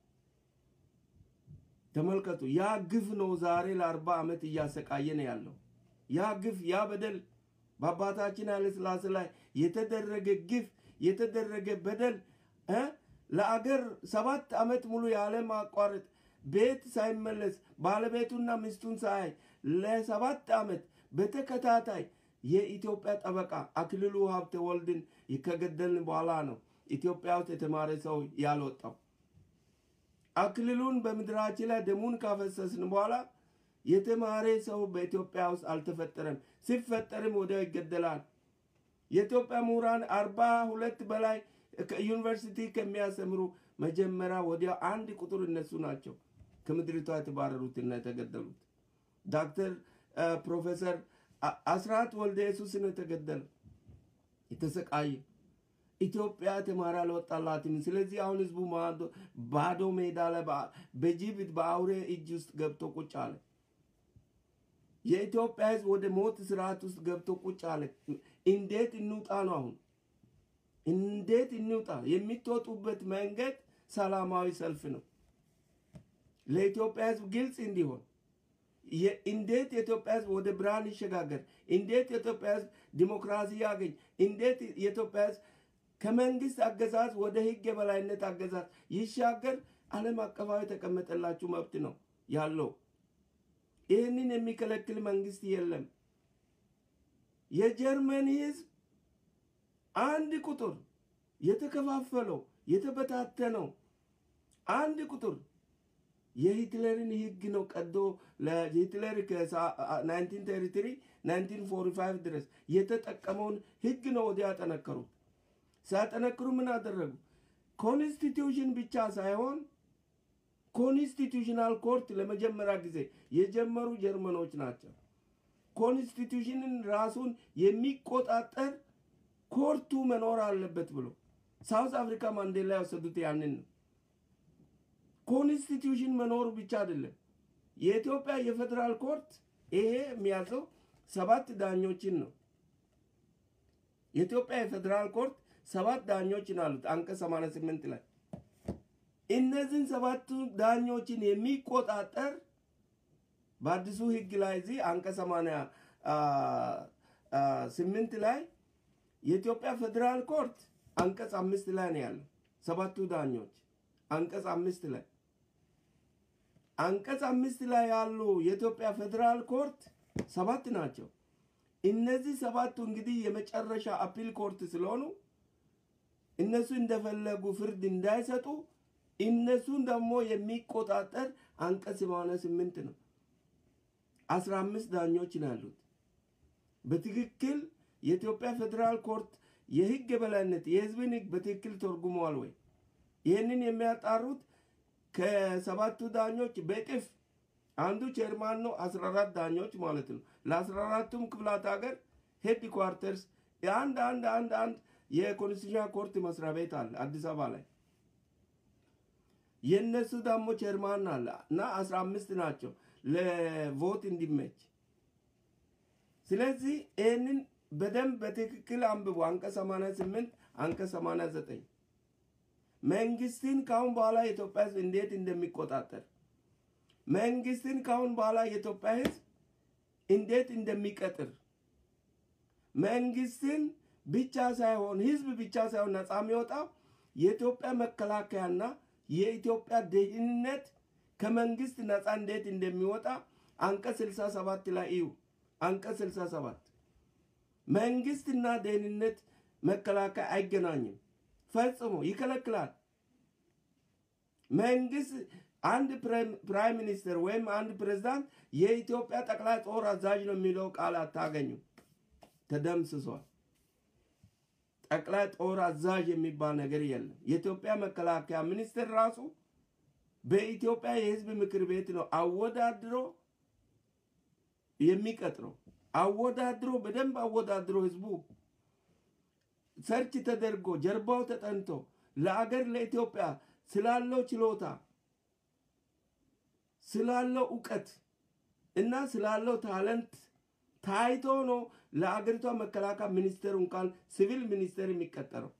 ተመልከቱ። ያ ግፍ ነው ዛሬ ለአርባ ዓመት እያሰቃየን ያለው። ያ ግፍ ያ በደል በአባታችን ኃይለሥላሴ ላይ የተደረገ ግፍ የተደረገ በደል ለአገር ሰባት ዓመት ሙሉ ያለ ማቋረጥ ቤት ሳይመለስ ባለቤቱና ሚስቱን ሳያይ ለሰባት ዓመት በተከታታይ የኢትዮጵያ ጠበቃ አክሊሉ ሀብተ ወልድን ከገደልን በኋላ ነው ኢትዮጵያ ውስጥ የተማረ ሰው ያልወጣው። አክሊሉን በምድራችን ላይ ደሙን ካፈሰስን በኋላ የተማረ ሰው በኢትዮጵያ ውስጥ አልተፈጠረም። ሲፈጠርም ወዲያው ይገደላል። የኢትዮጵያ ምሁራን አርባ ሁለት በላይ ዩኒቨርሲቲ ከሚያስተምሩ መጀመሪያ ወዲያው አንድ ቁጥር እነሱ ናቸው ከምድሪቷ የተባረሩትና የተገደሉት። ዶክተር ፕሮፌሰር አስራት ወልደ ኢየሱስ ነው የተገደለ የተሰቃየ። ኢትዮጵያ ተማሪ አልወጣላትም። ስለዚህ አሁን ህዝቡ ባዶ ሜዳ ላይ በጅብ በአውሬ እጅ ውስጥ ገብቶ ቁጭ አለ። የኢትዮጵያ ህዝብ ወደ ሞት ስርዓት ውስጥ ገብቶ ቁጭ አለ። እንዴት እንውጣ ነው አሁን እንዴት እንውጣ? የሚትወጡበት መንገድ ሰላማዊ ሰልፍ ነው። ለኢትዮጵያ ህዝብ ግልጽ እንዲሆን እንዴት የኢትዮጵያ ህዝብ ወደ ብርሃን ይሸጋገር፣ እንዴት የኢትዮጵያ ህዝብ ዲሞክራሲ ያገኝ፣ እንዴት የኢትዮጵያ ህዝብ ከመንግስት አገዛዝ ወደ ህግ የበላይነት አገዛዝ ይሻገር፣ ዓለም አቀፋዊ የተቀመጠላችሁ መብት ነው ያለው። ይህንን የሚከለክል መንግስት የለም። የጀርመን ህዝብ አንድ ቁጥር የተከፋፈለው የተበታተነው አንድ ቁጥር የሂትለርን ህግ ነው ቀዶ ለሂትለር ከ1933 1945 ድረስ የተጠቀመውን ህግ ነው ወዲያ ያጠነከሩት። ሲያጠነክሩ ምን አደረጉ? ኮንስቲቱሽን ብቻ ሳይሆን ኮንስቲቱሽናል ኮርት ለመጀመሪያ ጊዜ የጀመሩ ጀርመኖች ናቸው። ኮንስቲቱሽንን ራሱን የሚቆጣጠር ኮርቱ መኖር አለበት ብሎ ሳውዝ አፍሪካ ማንዴላ የወሰዱት ያንን ነው። ኮንስቲቱሽን መኖሩ ብቻ አይደለም። የኢትዮጵያ የፌዴራል ኮርት ይሄ የሚያዘው ሰባት ዳኞችን ነው። የኢትዮጵያ የፌዴራል ኮርት ሰባት ዳኞችን አሉት አንቀጽ 88 ላይ እነዚህን ሰባቱ ዳኞችን የሚቆጣጠር በአዲሱ ህግ ላይ እዚህ አንቀጽ 88 ላይ የኢትዮጵያ ፌዴራል ኮርት አንቀጽ አምስት ላይ ነው ያለው። ሰባቱ ዳኞች አንቀጽ አምስት ላይ አንቀጽ አምስት ላይ ያሉ የኢትዮጵያ ፌዴራል ኮርት ሰባት ናቸው። እነዚህ ሰባቱ እንግዲህ የመጨረሻ አፒል ኮርት ስለሆኑ እነሱ እንደፈለጉ ፍርድ እንዳይሰጡ እነሱን ደግሞ የሚቆጣጠር አንቀጽ ሰማንያ ስምንት ነው። አስራ አምስት ዳኞች ነው ያሉት። በትክክል የኢትዮጵያ ፌዴራል ኮርት የህግ የበላይነት የህዝብን ህግ በትክክል ተርጉመዋል ወይ? ይህንን የሚያጣሩት ከሰባቱ ዳኞች በእጥፍ አንዱ ቼርማን ነው። አስራ አራት ዳኞች ማለት ነው። ለአስራ አራቱም ክፍላት ሀገር ሄድ ኳርተርስ አንድ አንድ አንድ አንድ የኮንስቲቱሽን ኮርት መስሪያ ቤት አለ አዲስ አበባ ላይ። የእነሱ ደግሞ ቼርማን አለ እና አስራ አምስት ናቸው ለቮት እንዲመች። ስለዚህ ይህንን በደንብ በትክክል አንብቡ። አንቀጽ 88 አንቀጽ 89 መንግስትን ካሁን በኋላ የኢትዮጵያ ህዝብ እንዴት እንደሚቆጣጠር መንግስትን ካሁን በኋላ የኢትዮጵያ ህዝብ እንዴት እንደሚቀጥር መንግስትን ብቻ ሳይሆን ህዝብ ብቻ ሳይሆን ነፃ የሚወጣው የኢትዮጵያ መከላከያና የኢትዮጵያ ደህንነት ከመንግስት ነፃ እንዴት እንደሚወጣ አንቀጽ 67 ላይ እዩ። አንቀጽ 67 መንግስትና ደህንነት መከላከያ አይገናኝም፣ ፈጽሞ ይከለክላል። መንግስት አንድ ፕራይም ሚኒስትር ወይም አንድ ፕሬዝዳንት የኢትዮጵያ ጠቅላይ ጦር አዛዥ ነው የሚለው ቃል አታገኙ፣ ተደምስሷል። ጠቅላይ ጦር አዛዥ የሚባል ነገር የለም። የኢትዮጵያ መከላከያ ሚኒስትር ራሱ በኢትዮጵያ የህዝብ ምክር ቤት ነው አወዳድሮ የሚቀጥረው። አወዳድሮ በደንብ አወዳድሮ ህዝቡ ሰርች ተደርጎ ጀርባው ተጠንቶ ለአገር ለኢትዮጵያ ስላለው ችሎታ ስላለው እውቀት እና ስላለው ታለንት ታይቶ ነው ለአገሪቷ መከላከያ ሚኒስቴር እንኳን ሲቪል ሚኒስቴር የሚቀጠረው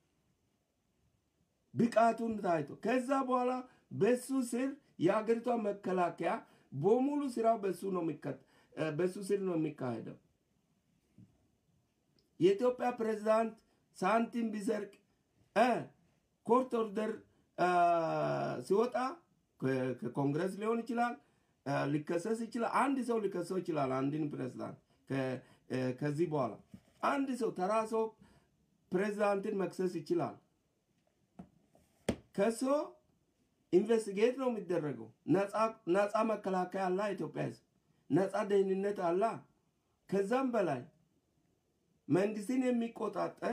ብቃቱን ታይቶ ከዛ በኋላ በሱ ስር የአገሪቷ መከላከያ በሙሉ ስራው በሱ ነው በሱ ስር ነው የሚካሄደው። የኢትዮጵያ ፕሬዝዳንት ሳንቲም ቢሰርቅ ኮርት ኦርደር ሲወጣ ከኮንግረስ ሊሆን ይችላል፣ ሊከሰስ ይችላል። አንድ ሰው ሊከሰው ይችላል። አንድን ፕሬዝዳንት ከዚህ በኋላ አንድ ሰው ተራ ሰው ፕሬዝዳንትን መክሰስ ይችላል። ከሶ ኢንቨስቲጌት ነው የሚደረገው። ነፃ መከላከያ አላ ኢትዮጵያ ህዝብ፣ ነፃ ደህንነት አላ። ከዛም በላይ መንግስትን የሚቆጣጠር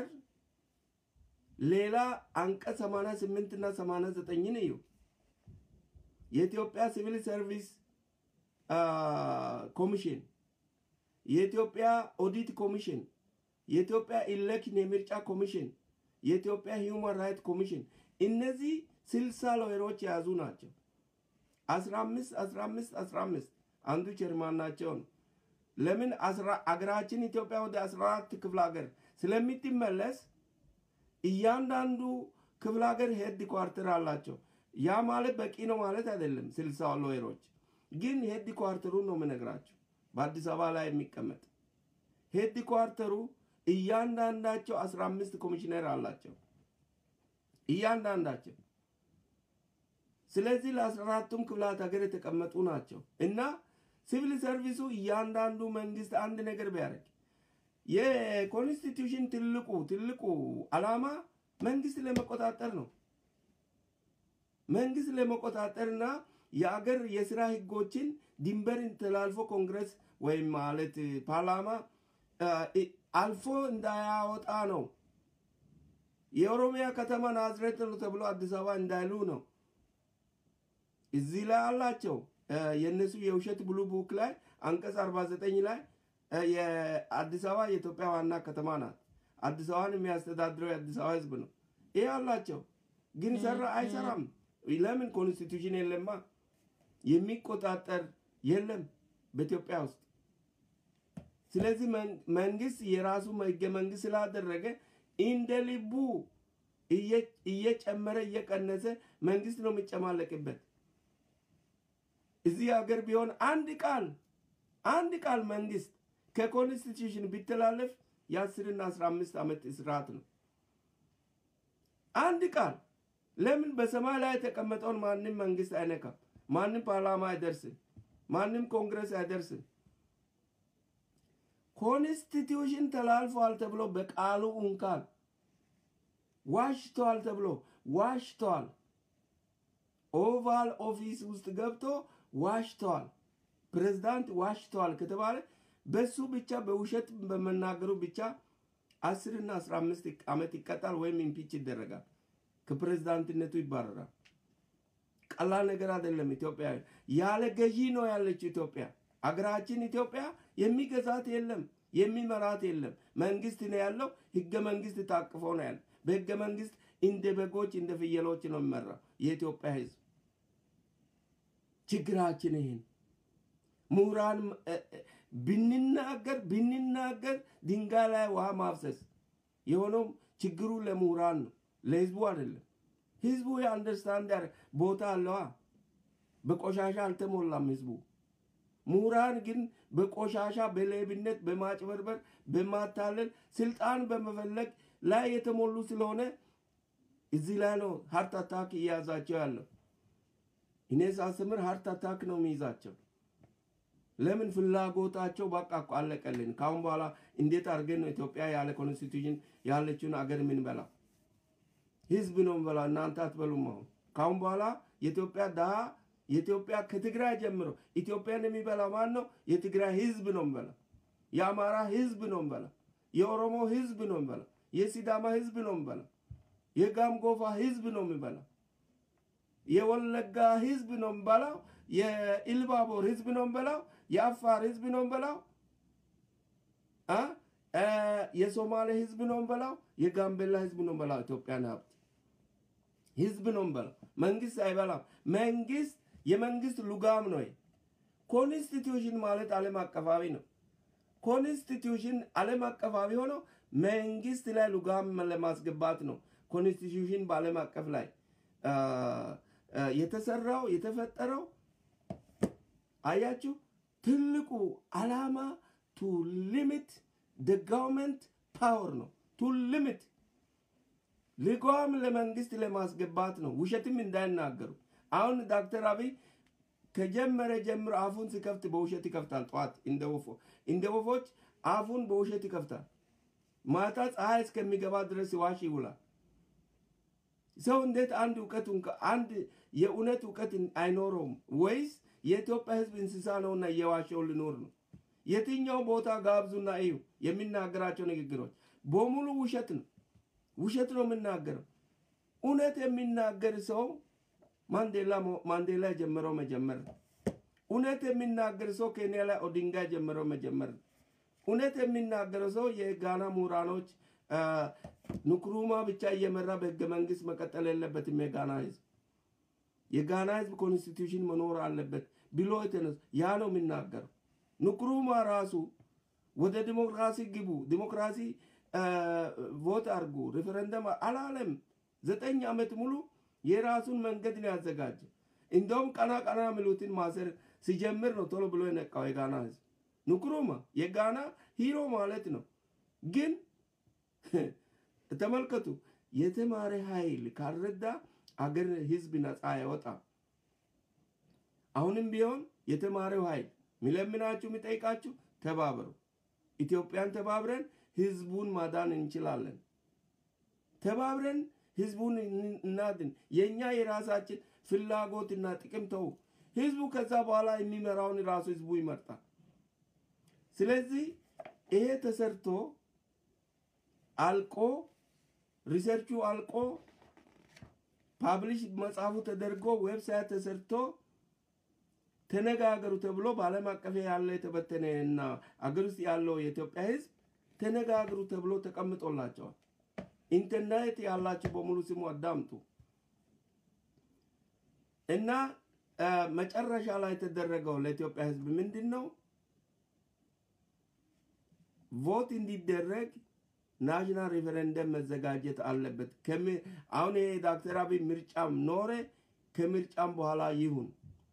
ሌላ አንቀጽ 88 እና 89 እዩ። የኢትዮጵያ ሲቪል ሰርቪስ ኮሚሽን፣ የኢትዮጵያ ኦዲት ኮሚሽን፣ የኢትዮጵያ ኢሌክሽን የምርጫ ኮሚሽን፣ የኢትዮጵያ ሂውማን ራይት ኮሚሽን እነዚህ ስልሳ ሎየሮች የያዙ ናቸው። አስራ አምስት አስራ አምስት አስራ አምስት አንዱ ቸርማን ናቸው ነው። ለምን አገራችን ኢትዮጵያ ወደ አስራ አራት ክፍለ ሀገር ስለምትመለስ እያንዳንዱ ክፍለ ሀገር ሄድ ኳርተር አላቸው። ያ ማለት በቂ ነው ማለት አይደለም። ስልሳ ሎየሮች ግን ሄድ ኳርተሩ ነው የምነግራቸው። በአዲስ አበባ ላይ የሚቀመጥ ሄድ ኳርተሩ እያንዳንዳቸው አስራ አምስት ኮሚሽነር አላቸው እያንዳንዳቸው። ስለዚህ ለአስራ አራቱም ክፍላት ሀገር የተቀመጡ ናቸው እና ሲቪል ሰርቪሱ እያንዳንዱ መንግስት አንድ ነገር ቢያደርግ የኮንስቲቱሽን ትልቁ ትልቁ ዓላማ መንግስት ለመቆጣጠር ነው። መንግስት ለመቆጣጠርና የአገር የስራ ህጎችን ድንበር ተላልፎ ኮንግረስ ወይም ማለት ፓርላማ አልፎ እንዳያወጣ ነው። የኦሮሚያ ከተማ ናዝሬት ነው ተብሎ አዲስ አበባ እንዳይሉ ነው። እዚህ ላይ አላቸው። የእነሱ የውሸት ብሉ ቡክ ላይ አንቀጽ 49 ላይ የአዲስ አበባ የኢትዮጵያ ዋና ከተማ ናት። አዲስ አበባን የሚያስተዳድረው የአዲስ አበባ ህዝብ ነው። ይህ አላቸው። ግን ሰራ አይሰራም። ለምን? ኮንስቲቱሽን የለማ። የሚቆጣጠር የለም በኢትዮጵያ ውስጥ። ስለዚህ መንግስት የራሱ ህገ መንግስት ስላደረገ እንደ ልቡ እየጨመረ እየቀነሰ መንግስት ነው የሚጨማለቅበት። እዚህ ሀገር ቢሆን አንድ ቃል አንድ ቃል መንግስት ከኮንስቲቱሽን ቢተላለፍ የአስርና አስራ አምስት ዓመት እስራት ነው። አንድ ቃል ለምን በሰማይ ላይ የተቀመጠውን ማንም መንግስት አይነካም። ማንም ፓርላማ አይደርስም። ማንም ኮንግረስ አይደርስም። ኮንስቲቱሽን ተላልፏል ተብሎ በቃሉ እንኳን ዋሽተዋል ተብሎ ዋሽተዋል። ኦቫል ኦፊስ ውስጥ ገብቶ ዋሽተዋል፣ ፕሬዝዳንት ዋሽተዋል ከተባለ በሱ ብቻ በውሸት በመናገሩ ብቻ አስርና አስራ አምስት ዓመት ይቀጣል ወይም ኢምፒች ይደረጋል፣ ከፕሬዝዳንትነቱ ይባረራል። ቀላል ነገር አይደለም። ኢትዮጵያ ያለ ገዢ ነው ያለችው ኢትዮጵያ። አገራችን ኢትዮጵያ የሚገዛት የለም፣ የሚመራት የለም። መንግስት ነው ያለው። ህገ መንግስት ታቅፎ ነው ያለ። በህገ መንግስት እንደ በጎች እንደ ፍየሎች ነው የሚመራው የኢትዮጵያ ህዝብ። ችግራችን ይህን ምሁራን ብንናገር ብንናገር ድንጋይ ላይ ውሃ ማፍሰስ የሆነው ችግሩ ለምሁራን ነው፣ ለህዝቡ አይደለም። ህዝቡ የአንደርስታንድ ቦታ አለዋ። በቆሻሻ አልተሞላም ህዝቡ። ምሁራን ግን በቆሻሻ በሌብነት፣ በማጭበርበር፣ በማታለል ስልጣን በመፈለግ ላይ የተሞሉ ስለሆነ እዚህ ላይ ነው ሀርት አታክ እያያዛቸው ያለው። እኔ ሳስተምር ሀርት አታክ ነው የሚይዛቸው። ለምን ፍላጎታቸው በቃ እኮ አለቀልን። ካሁን በኋላ እንዴት አድርገን ነው ኢትዮጵያ ያለ ኮንስቲቱሽን ያለችውን አገር የምንበላ? ህዝብ ነው የምንበላ፣ እናንተ አትበሉም። አሁን ካሁን በኋላ የኢትዮጵያ ድሃ የኢትዮጵያ ከትግራይ ጀምሮ ኢትዮጵያን የሚበላ ማን ነው? የትግራይ ህዝብ ነው የምበላ። የአማራ ህዝብ ነው የምበላ። የኦሮሞ ህዝብ ነው የምበላ። የሲዳማ ህዝብ ነው የምበላ። የጋምጎፋ ህዝብ ነው የሚበላ። የወለጋ ህዝብ ነው የምበላው። የኢልባቦር ህዝብ ነው የምበላው። የአፋር ህዝብ ነው የምበላው። የሶማሌ ህዝብ ነው የምበላው። የጋምቤላ ህዝብ ነው የምበላው። ኢትዮጵያን ሀብት ህዝብ ነው የምበላው። መንግስት አይበላም። መንግስት የመንግስት ሉጋም ነው። ኮንስቲትዩሽን ማለት ዓለም አቀፋዊ ነው። ኮንስቲትዩሽን ዓለም አቀፋዊ ሆኖ መንግስት ላይ ሉጋም ለማስገባት ነው። ኮንስቲትዩሽን በዓለም አቀፍ ላይ የተሰራው የተፈጠረው አያችሁ። ትልቁ አላማ ቱ ሊሚት ደ ጋቨርንመንት ፓወር ነው። ቱ ሊሚት ልጓም ለመንግስት ለማስገባት ነው። ውሸትም እንዳይናገሩ። አሁን ዶክተር አብይ ከጀመረ ጀምሮ አፉን ሲከፍት በውሸት ይከፍታል። ጠዋት እንደ ወፎች አፉን በውሸት ይከፍታል። ማታ ፀሐይ እስከሚገባ ድረስ ዋሽ ይውላል። ሰው እንዴት አንድ እውቀት አንድ የእውነት እውቀት አይኖረውም? ወይስ የኢትዮጵያ ህዝብ እንስሳ ነውና እየዋሸው ልኖር ነው? የትኛው ቦታ ጋብዙና እዩ። የሚናገራቸው ንግግሮች በሙሉ ውሸት ነው። ውሸት ነው የምናገረው። እውነት የሚናገር ሰው ማንዴላ ማንዴላ የጀመረው መጀመር ነው። እውነት የሚናገር ሰው ኬንያ ላይ ኦዲንጋ የጀመረው መጀመር ነው። እውነት የሚናገረው ሰው የጋና ምሁራኖች ንክሩማ ብቻ እየመራ በህገ መንግስት መቀጠል የለበትም። የጋና ህዝብ የጋና ህዝብ ኮንስቲቱሽን መኖር አለበት ብሎ የተነሱ ያ ነው የሚናገረው። ንክሩማ ራሱ ወደ ዲሞክራሲ ግቡ፣ ዲሞክራሲ ቮት አድርጉ፣ ሪፈረንደም አላለም። ዘጠኝ ዓመት ሙሉ የራሱን መንገድ ነው ያዘጋጀው። እንደውም ቀና ቀና የሚሉትን ማሰር ሲጀምር ነው ቶሎ ብሎ የነቃው የጋና ህዝብ። ንክሩማ የጋና ሂሮ ማለት ነው። ግን ተመልከቱ፣ የተማረ ኃይል ካልረዳ አገር ህዝብ ነፃ አይወጣም። አሁንም ቢሆን የተማረው ኃይል ሚለምናችሁ የሚጠይቃችሁ ተባበሩ። ኢትዮጵያን ተባብረን ህዝቡን ማዳን እንችላለን። ተባብረን ህዝቡን እናድን። የእኛ የራሳችን ፍላጎትና ጥቅም ተው። ህዝቡ ከዛ በኋላ የሚመራውን ራሱ ህዝቡ ይመርጣል። ስለዚህ ይሄ ተሰርቶ አልቆ ሪሰርቹ አልቆ ፓብሊሽ መጽሐፉ ተደርጎ ዌብሳይት ተሰርቶ ተነጋገሩ ተብሎ በዓለም አቀፍ ያለ የተበተነ እና አገር ውስጥ ያለው የኢትዮጵያ ህዝብ ተነጋገሩ ተብሎ ተቀምጦላቸዋል። ኢንተርኔት ያላችሁ በሙሉ ስሙ አዳምጡ። እና መጨረሻ ላይ የተደረገው ለኢትዮጵያ ህዝብ ምንድን ነው? ቮት እንዲደረግ ናሽናል ሪፈረንደም መዘጋጀት አለበት። አሁን ይሄ ዶክተር አብይ ምርጫም ኖረ ከምርጫም በኋላ ይሁን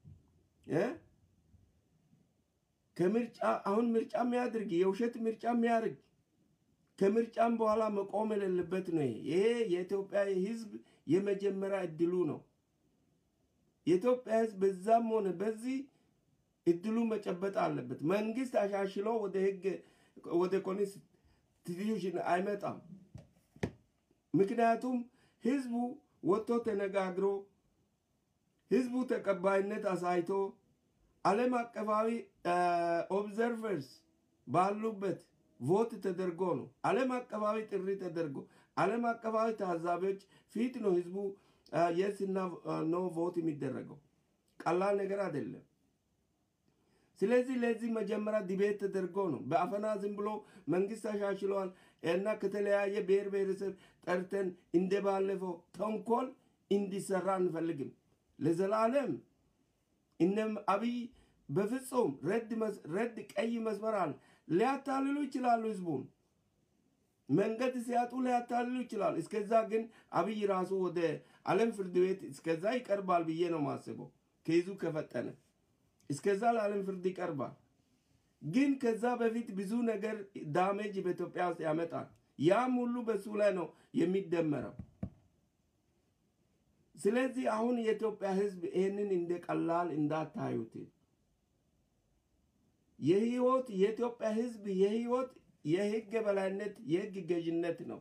ከምርጫ አሁን ምርጫ የሚያድርግ የውሸት ምርጫ የሚያደርግ ከምርጫም በኋላ መቆም የሌለበት ነው። ይሄ የኢትዮጵያ ህዝብ የመጀመሪያ እድሉ ነው። የኢትዮጵያ ህዝብ በዛም ሆነ በዚህ እድሉ መጨበጥ አለበት። መንግስት አሻሽሎ ወደ ህግ ወደ ኮንስቲቱሽን አይመጣም። ምክንያቱም ህዝቡ ወጥቶ ተነጋግሮ ህዝቡ ተቀባይነት አሳይቶ ዓለም አቀፋዊ ኦብዘርቨርስ ባሉበት ቮት ተደርጎ ነው። ዓለም አቀፋዊ ጥሪ ተደርጎ ዓለም አቀፋዊ ታዛቢዎች ፊት ነው ህዝቡ የስ እና ኖ ቮት የሚደረገው። ቀላል ነገር አይደለም። ስለዚህ ለዚህ መጀመሪያ ዲቤት ተደርጎ ነው። በአፈና ዝም ብሎ መንግስት ተሻሽለዋል እና ከተለያየ ብሔር ብሔረሰብ ጠርተን እንደባለፈው ተንኮል እንዲሰራ አንፈልግም። ለዘላለም እነም አብይ በፍጹም ረድ ቀይ መስመር አለ። ሊያታልሉ ይችላሉ ህዝቡን መንገድ ሲያጡ ሊያታልሉ ይችላል። እስከዛ ግን አብይ ራሱ ወደ ዓለም ፍርድ ቤት እስከዛ ይቀርባል ብዬ ነው ማስበው። ከይዙ ከፈጠነ እስከዛ ለዓለም ፍርድ ይቀርባል። ግን ከዛ በፊት ብዙ ነገር ዳሜጅ በኢትዮጵያ ውስጥ ያመጣል። ያም ሁሉ በሱ ላይ ነው የሚደመረው። ስለዚህ አሁን የኢትዮጵያ ህዝብ ይህንን እንደ ቀላል እንዳታዩት። የህይወት የኢትዮጵያ ህዝብ የህይወት የህግ የበላይነት የህግ ገዥነት ነው።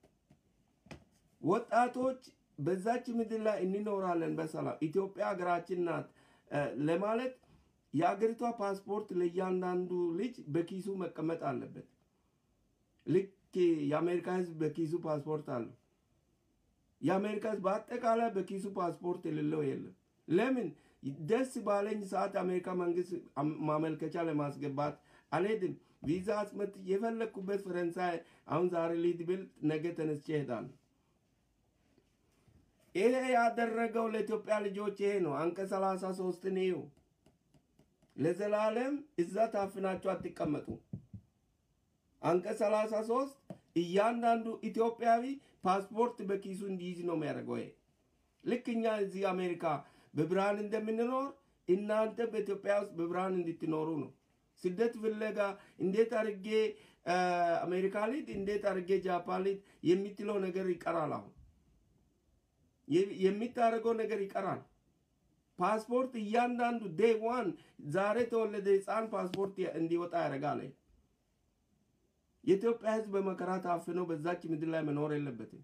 ወጣቶች በዛች ምድር ላይ እንኖራለን በሰላም ኢትዮጵያ ሀገራችን ናት ለማለት የአገሪቷ ፓስፖርት ለእያንዳንዱ ልጅ በኪሱ መቀመጥ አለበት። ልክ የአሜሪካ ህዝብ በኪሱ ፓስፖርት አለው። የአሜሪካ ህዝብ በአጠቃላይ በኪሱ ፓስፖርት የሌለው የለም። ለምን? ደስ ባለኝ ሰዓት አሜሪካ መንግስት ማመልከቻ ለማስገባት አልሄድም። ቪዛ አስመት የፈለግኩበት ፈረንሳይ አሁን ዛሬ ሊድ ብል ነገ ተነስቼ እሄዳለሁ። ይሄ ያደረገው ለኢትዮጵያ ልጆች ይሄ ነው። አንቀጽ ሰላሳ ሶስትን ይዩ። ለዘላለም እዛ ታፍናችሁ አትቀመጡ። አንቀጽ ሰላሳ ሶስት እያንዳንዱ ኢትዮጵያዊ ፓስፖርት በኪሱ እንዲይዝ ነው የሚያደርገው። ይሄ ልክ እኛ እዚህ አሜሪካ በብርሃን እንደምንኖር እናንተ በኢትዮጵያ ውስጥ በብርሃን እንድትኖሩ ነው። ስደት ፍለጋ እንዴት አድርጌ አሜሪካ ሊድ እንዴት አድርጌ ጃፓን ሊድ የምትለው ነገር ይቀራል። አሁን የሚታደርገው ነገር ይቀራል። ፓስፖርት እያንዳንዱ ዴይ ዋን ዛሬ ተወለደ ህፃን ፓስፖርት እንዲወጣ ያደርጋል። የኢትዮጵያ ህዝብ በመከራ ታፍነው በዛች ምድር ላይ መኖር የለበትም።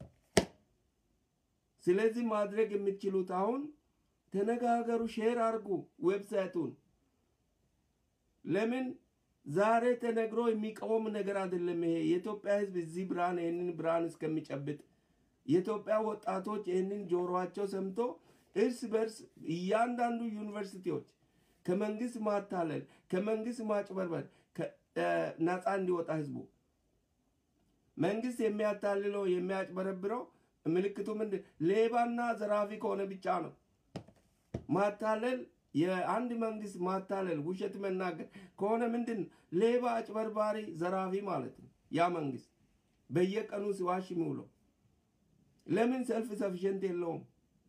ስለዚህ ማድረግ የምትችሉት አሁን ተነጋገሩ፣ ሼር አድርጉ ዌብሳይቱን። ለምን ዛሬ ተነግሮ የሚቃወም ነገር አይደለም። ይሄ የኢትዮጵያ ህዝብ እዚህ ብርሃን ይህንን ብርሃን እስከሚጨብጥ የኢትዮጵያ ወጣቶች ይህንን ጆሮቸው ሰምቶ እርስ በርስ እያንዳንዱ ዩኒቨርሲቲዎች ከመንግስት ማታለል ከመንግስት ማጭበርበር ነፃ እንዲወጣ ህዝቡ መንግስት የሚያታልለው የሚያጭበረብረው ምልክቱ ምንድን ሌባና ዘራፊ ከሆነ ብቻ ነው። ማታለል የአንድ መንግስት ማታለል ውሸት መናገር ከሆነ ምንድን ነው? ሌባ፣ አጭበርባሪ፣ ዘራፊ ማለት ነው። ያ መንግስት በየቀኑ ሲዋሽ የሚውለው ለምን ሰልፍ ሰፊሸንት የለውም?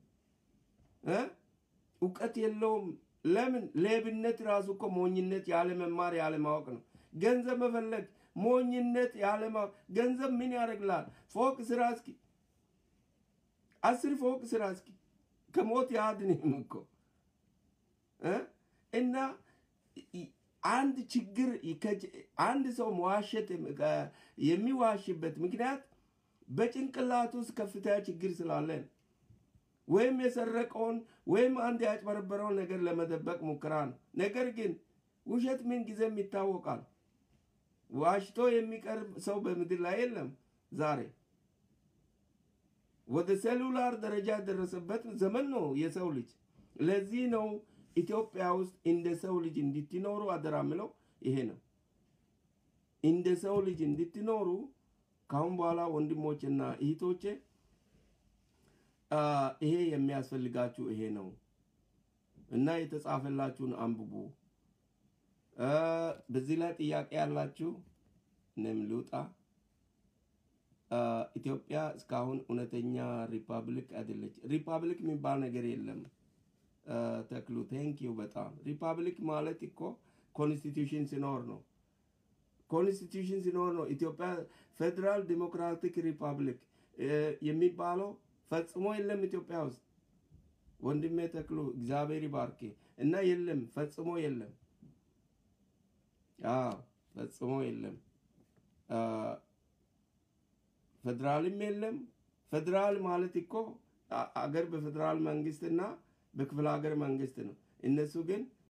እውቀት የለውም። ለምን ሌብነት ራሱ እኮ ሞኝነት፣ ያለ መማር ያለ ማወቅ ነው። ገንዘብ መፈለግ ሞኝነት፣ ያለ ማወቅ። ገንዘብ ምን ያደርግላል? ፎቅ ስራ እስኪ አስር ፎቅ ስራ እስኪ ከሞት ያድንም እኮ እና አንድ ችግር አንድ ሰው መዋሸት የሚዋሽበት ምክንያት በጭንቅላት ውስጥ ከፍተኛ ችግር ስላለን ወይም የሰረቀውን ወይም አንድ ያጭበረበረውን ነገር ለመደበቅ ሙከራ ነው። ነገር ግን ውሸት ምን ጊዜም ይታወቃል። ዋሽቶ የሚቀርብ ሰው በምድር ላይ የለም። ዛሬ ወደ ሴሉላር ደረጃ የደረሰበት ዘመን ነው የሰው ልጅ። ለዚህ ነው ኢትዮጵያ ውስጥ እንደ ሰው ልጅ እንድትኖሩ አደራ ምለው ይሄ ነው። እንደ ሰው ልጅ እንድትኖሩ ካሁን በኋላ ወንድሞችና እህቶቼ ይሄ የሚያስፈልጋችሁ ይሄ ነው እና የተጻፈላችሁን አንብቡ። በዚህ ላይ ጥያቄ ያላችሁ እኔም ልውጣ። ኢትዮጵያ እስካሁን እውነተኛ ሪፐብሊክ አይደለች። ሪፐብሊክ የሚባል ነገር የለም። ተክሉ ቴንኪዩ በጣም ሪፐብሊክ ማለት እኮ ኮንስቲቱሽን ሲኖር ነው። ኮንስቲቱሽን ሲኖር ነው ኢትዮጵያ ፌዴራል ዲሞክራቲክ ሪፐብሊክ የሚባለው ፈጽሞ የለም ኢትዮጵያ ውስጥ ወንድሜ ተክሉ እግዚአብሔር ይባርክ እና የለም ፈጽሞ የለም። አዎ ፈጽሞ የለም። ፌዴራልም የለም። ፌዴራል ማለት እኮ አ- አገር በፌዴራል መንግስትና በክፍለ ሀገር መንግስት ነው። እነሱ ግን